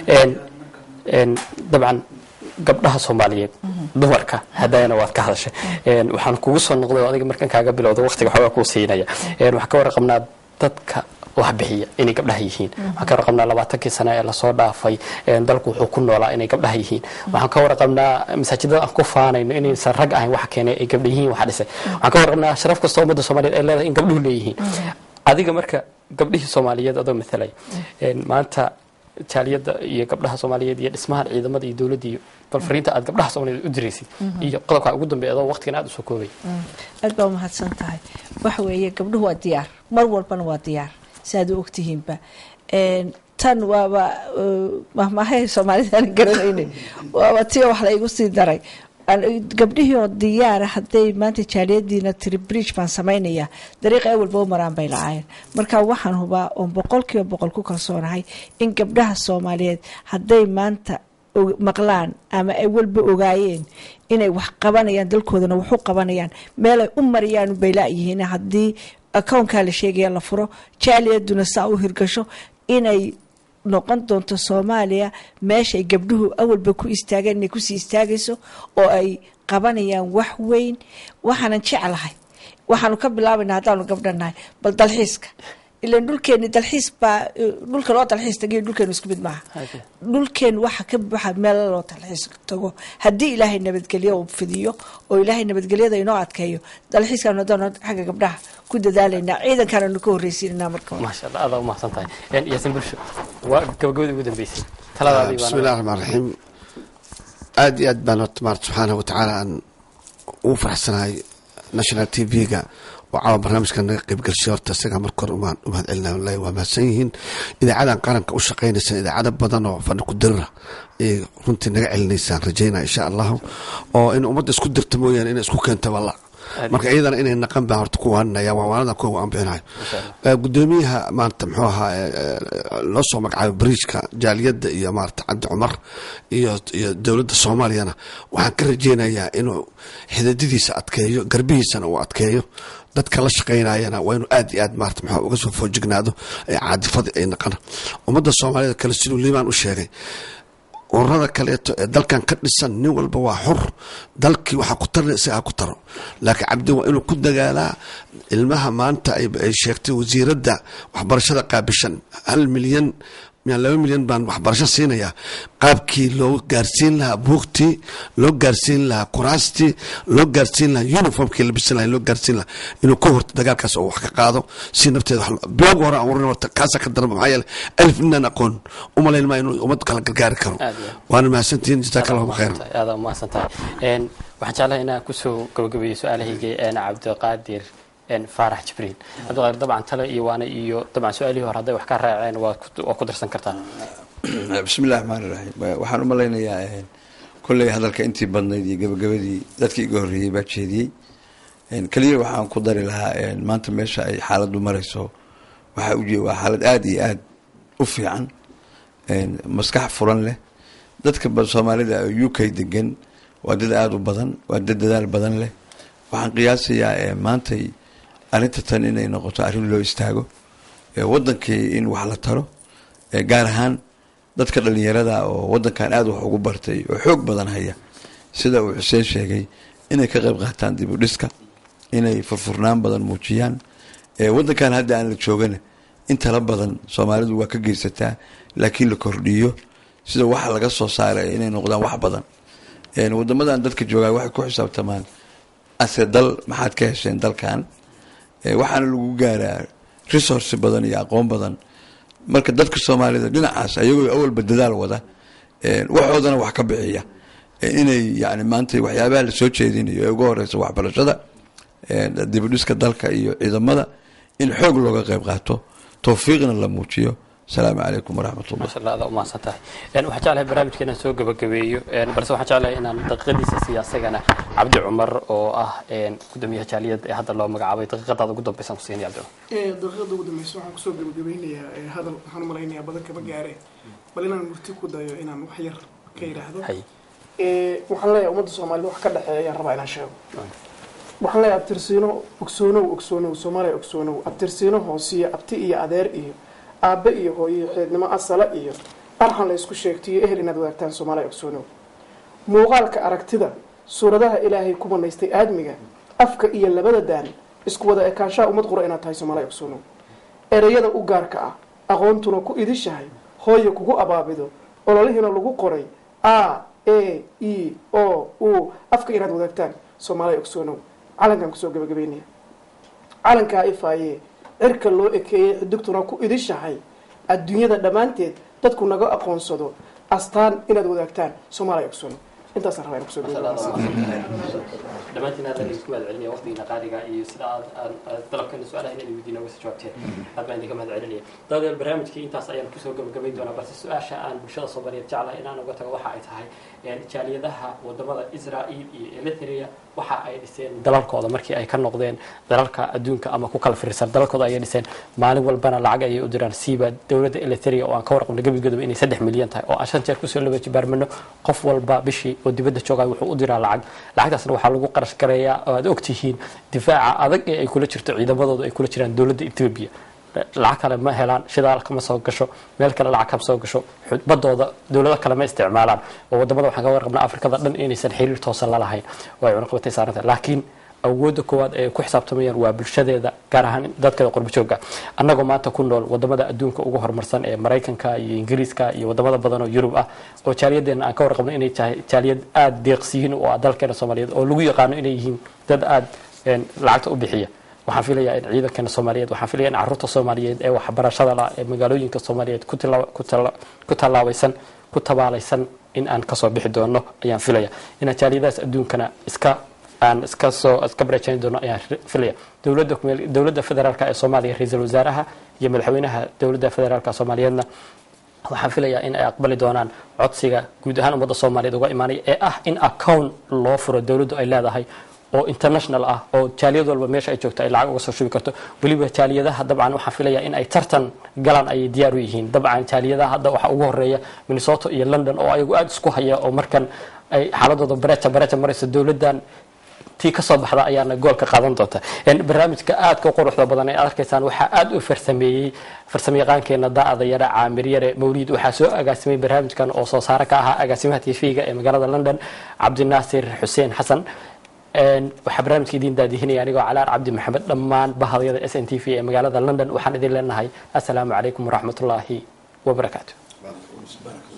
dabcan gabdhaha soomaaliyeed dumarka hadayana waad ka hadashay waxaan kugu soo noqday oo adiga markan kaaga bilowda waktiga xoogaa kuu siinaya waxaan ka warqabnaa dadka wax bixiya inay gabdhaha yihiin waxaan ka warqabnaa labaatankii sano ee lasoo dhaafay dalku wuxuu ku noolaa inay gabdhaha yihiin waxaan ka warqabnaa masaajidada aan ku faanayno inaysan rag ahayn waxa keenay ay gabdha yihiin waxa dhisay waxaan ka warqabnaa sharaf kastoo ummadda soomaaliyeed ay leedahay in gabdhuhu leeyihiin adiga marka gabdhihii soomaaliyeed adoo mathalay maanta jaaliyadda iyo gabdhaha soomaaliyeed iyo dhismahan ciidamada iyo dowladda iyo bal fariinta aad gabdhaha soomaaliyeed u diraysid iyo qodobkaa ugu dambeeya adoo waqtigan aad usoo koobay aad baa umahadsan tahay waxa weeye gabdhuhu waa diyaar mar walbana waa diyaar si aad u ogtihiinba tan waaba mahmahay soomaalida aan garanayna waaba tiyo wax la igu sii daray gabdhihii oo diyaara hadday maanta jaaliyadiina tiri bridge baan samaynaya dariiqa awalba u maraan bay lacaayeen marka waxaan hubaa oon boqol kiiba boqol ku kalsoonahay in gabdhaha soomaaliyeed hadday maanta maqlaan ama ay walba ogaayeen inay wax qabanayaan dalkoodana waxu qabanayaan meelay u mariyaan bay laayihiin haddii akownkaa la sheegaya la furo jaaliyaduna saa u hirgasho inay noqon doonto soomaaliya meeshaay gabdhuhu awalba ku istaageen inay kusii istaagayso oo ay qabanayaan wax weyn waxaanan jeclahay waxaanu ka bilaabayna haddaanu gabdhanahay bal dalxiiska ilan dhulkeeni dalxiis baa dhulka loo dalxiis tagiyo dhulkeenu isku mid maaha dhulkeen waxa ka buuxa meel loo dalxiis tago haddii ilaahay nabadgelyo uu fidiyo oo ilaahay nabadgelyada inoo adkeeyo dalxiiskaanu haddaan xagga gabdhaha ku dadaalaynaa ciidankaananu ka horreysiinanaa marka maasha allah aada umahadsan tahay yaasin bulsho waa gabagabadii ugu dambeysay taladaadii bismi illahi raxmaan raxiim aad iyo aad baan horta maarata subxaanahu watacaala aan ugu faraxsanahay national t v-ga oo caawa barnaamijka naga qaybgalshay horta isagaa marka hore umaan u mahad celina wallahi waa mahadsan yihiin idaacadan qaranka u shaqaynaysa idaacado badan oo fadhi ku dirira ayay runtii naga celinaysaan rajaynaa insha allahu oo in ummadda isku dirta mooyaane inay isku keento walla marka iyadana inay naqan baan horta ku waaninaya waa waanada kuwa aan bixinayo gudoomiyaha maanta muxuu ahaa loo soo magacaabay bariijka jaaliyadda iyo maarata cabdi cumar iyo iyo dowladda soomaaliyana waxaan ka rajeynayaa inuu xidadidiisa adkeeyo garbihiisana uu adkeeyo dadka la shaqaynayana waa inuu aad iyo aad maarata maxaa uga soo foojignaado caadifadii ay naqana ummadda soomaaliyada kale siduu liibaan u sheegay ururada kaleeto ee dalkan ka dhisan nin walba waa xur dalkii waxaa ku tarna isagaa ku taro laakiin cabdi waa inuu ku dagaalaa ilmaha maanta ay sheegtay wasiiradda waxbarashada qaabishan hal milyan laba milyan baan waxbarasho siinayaa qaabkii loo gaarsiin lahaa buugtii loo gaarsiin lahaa kuraastii loo gaarsiin lahaa uniformkii labisan laha loo gaarsiin lahaa inuu ka horto dagaalkaas oo wax ka qaado si nafteeda bilowga hore aan warin horta kaasa ka darba maxaa yeele alif ninaan aqoon umalayn maa inuu ummad kala gargaari karo waana mahadsantihiin jazaaka allahu khayran aada umahadsan tahay waxaan jeclahay inaan kusoo gabagabeeyo su-aalahayga een cabdiqaadir een faarax jibriil cabdiqaadir dabcan tale iyo waana iyo dabcan su-aalihii hore hadday wax ka raaceen waa ku- waa ku darsan kartaa bismi illahi raxmaan iraxiim waxaan u malaynayaa eh, kolley hadalka intii badnayd iyo gabagabadii dadkii iga horreeyey baa jeediyey En, keliya waxaan ku dari lahaa en, maanta meesha ay xaaladdu marayso waxaa ujeed waa xaalad aada iyo aada u fiican En, maskax furan leh dadka ba- soomaalida oo u k degan waa dad aada u badan waa dad dadaal badan leh waxaan qiyaasayaa eh, maantay arrinta tan inay noqoto arrin loo istaago eh, wadankii in wax la taro eh, gaar ahaan dadka dhalinyarada oo wadankan aada wax ugu bartay oo xoog badan haya sida uu xuseen sheegay inay ka qayb qaataan dib u dhiska inay furfurnaan badan muujiyaan Eh, wadankan hadda aan la joogana in tala badan soomaalidu waa ka geysataa laakiin la kordhiyo sida waxa laga soo saaray inay noqdaan wax badan En, wadamadan dadka joogaa waxay ku xisaabtamaan ase dal maxaad ka hesheen dalkan Eh, waxaana lagu gaaraa resource badan iyo aqoon badan marka dadka soomaalida dhinacaas ayagoo awalba dadaal wada eh, waxoodana wax ka bixiya Eh, inay yani maanta waxyaabaha lasoo jeedinayo ee ugu horeysa waxbarashada eh, dibudhiska dalka iyo ciidamada in xoog looga qayb qaato towfiiqna la muujiyo asalaamu calaykum waraxmat ullah masha allah adaa umahadsan tahay Een, waxaan jeclahay barnaamijka inaan soo gabagabeeyo een, balse waxaan jeclahay inaan daqiiqadiisa siiya asagana cabdi cumar oo ah een, gudoomiyaha jaaliyad ee hadda loo magacaabay daqiiqadaada ugu dambaysan ku siinaya cabdi cumar daqiiqada ugu dambeysa waxaan kusoo gabagabeynayaa ee hadal waxaan u malaynayaa badan kama gaare bal inaan murti ku dayo inaan wax yar ka yidhaahdo hay Ee, waxaan leeyahay ummadda soomaalida wax ka dhexeeya ayaan rabaa inaan sheego waxaan leeyahay abtirsiino ogsoonow ogsoonow soomaaliya ogsoonow abtirsiino hoosiyo abti iyo adeer iyo aabe iyo hooyo iyo xeednimo asala iyo arxan la isku sheegtiyo ehel inaad wadaagtaan soomaaliya ogsoonow muuqaalka aragtida suuradaha ilaahay ku banaystay aadmiga afka iyo labada daan isku wada ekaanshaha ummad qura inaad tahay soomaaliya ogsoonow ereyada u gaarka ah aqoontuna ku idishahay hooyo kugu abaabido ololihiina lagu qoray a e e o u afka inaad wadaagtaan soomaaliya ogsoonow calankan kusoo gabagabeynaya calankaa ifaaye cirka loo ekeeyey xidugtuna ku idishahay adduunyada dhammaanteed dadku naga aqoonsado astaan inaad wadaagtaan soomaaliya ogsoonow intaasaan rabaa inaan kusoo gabagabeeyo dhammaantiin aad baan idinku mahad celinaya waqtigiina qaaliga iyo sida aad aad- aad dalabkeena su-aalaha inaan weydiina uga soo jawaabteen aad baan idinka mahad celinaya daadeel barnaamijkii intaas ayaan kusoo gabagabayn doonaa balse su-aasha aan bulshada soomaaliyeed jeclahay inaan uga tago waxa ay tahay een, jaaliyadaha wadamada israel iyo eritrea waxa ay dhiseen dalalkooda markii ay ka noqdeen dalalka adduunka ama ku kala firirsan dalalkooda ayay dhiseen maalin walbana lacag ayay u diraan siiba dowladda eritrea oo aan ka warqabno gebigeeduba inay saddex milyan tahay oo aan shan jeer kusoo laba jibaarmano qof walba bishii oo dibadda jooga wuxuu u diraa lacag lacagtaasna waxaa lagu qarash gareeyaa oo aad ogtihiin difaaca adag ee ay kula jirto ciidamadooda ay kula jiraan dowladda ethiopia lacag kale ma helaan shidaal kama soo gasho meel kale lacag kama soo gasho xud- badooda dowlado kale ma isticmaalaan oo wadamada waxaan ka warqabnaa afrikada dhan inaysan xiriir toosan lalahayn oo ay cunaqabatay saaranta laakiin awoodda koowaad ee ay ku xisaabtamayaan waa bulshadeeda gaar ahaan dadkeeda qurbo joogga annagoo maanta ku nool wadamada adduunka ugu horumarsan ee maraykanka iyo ingiriiska iyo wadamada badan oo yurub ah oo jaaliyadeena aan ka warqabno inay tahay jaaliyad aada deeqsiyiin oo ah dalkeena soomaaliyeed oo lagu yaqaano inay yihiin dad aada een, lacagta u bixiya waxaan filayaa in ciidankeena soomaaliyeed waxaan filaya in caruurta soomaaliyeed ee waxbarashada la ee magaalooyinka soomaaliyeed ku tila- ku tala- ku tallaabaysan ku tabaalaysan in aan kasoo bixi doono ayaan filaya inaan jaaliyadahaas adduunkana iska aan iska soo iska bareejani doono ayaan ri- filaya dowladda kumeel- dowladda federaalka ee soomaaliya ra-iisul wasaaraha iyo madaxweynaha dowladda federaalka soomaaliyeedna waxaan filayaa in ay aqbali doonaan codsiga guud ahaan ummadda soomaaliyeed uga imaanaya ee ah in account loo furo dowladdu ay leedahay oo international ah oo jaaliyad walba meesha ay joogto ay lacag uga soo shubi karto weliba jaaliyadaha dabcan waxaan filayaa in ay tartan galaan ayay diyaar u yihiin dabcan jaaliyadaha hadda waxaa ugu horeeya minnesota iyo london oo ayagu aada isku haya oo markan ay xaaladooda bareja bareja marayso dowladdan tii kasoo baxda ayaana goolka qaadan doonta En barnaamijka aadka u quruxda badan ee aad arkaysaan waxaa aada u farsameeyey farsamayaqaankeena daa'ada yare caamir yare mawliid waxaa soo agaasimay barnaamijkan oo soo saare ka ahaa agaasimaha tv-ga ee magaalada london cabdinaasir xuseen xasan En waxaa barnaamijka idin daadihinaya anigoo calaar cabdi maxamed dhammaan bahadyada s n t v ee magaalada london waxaan idin leenahay assalaamu calaykum waraxmatullaahi wabarakaatu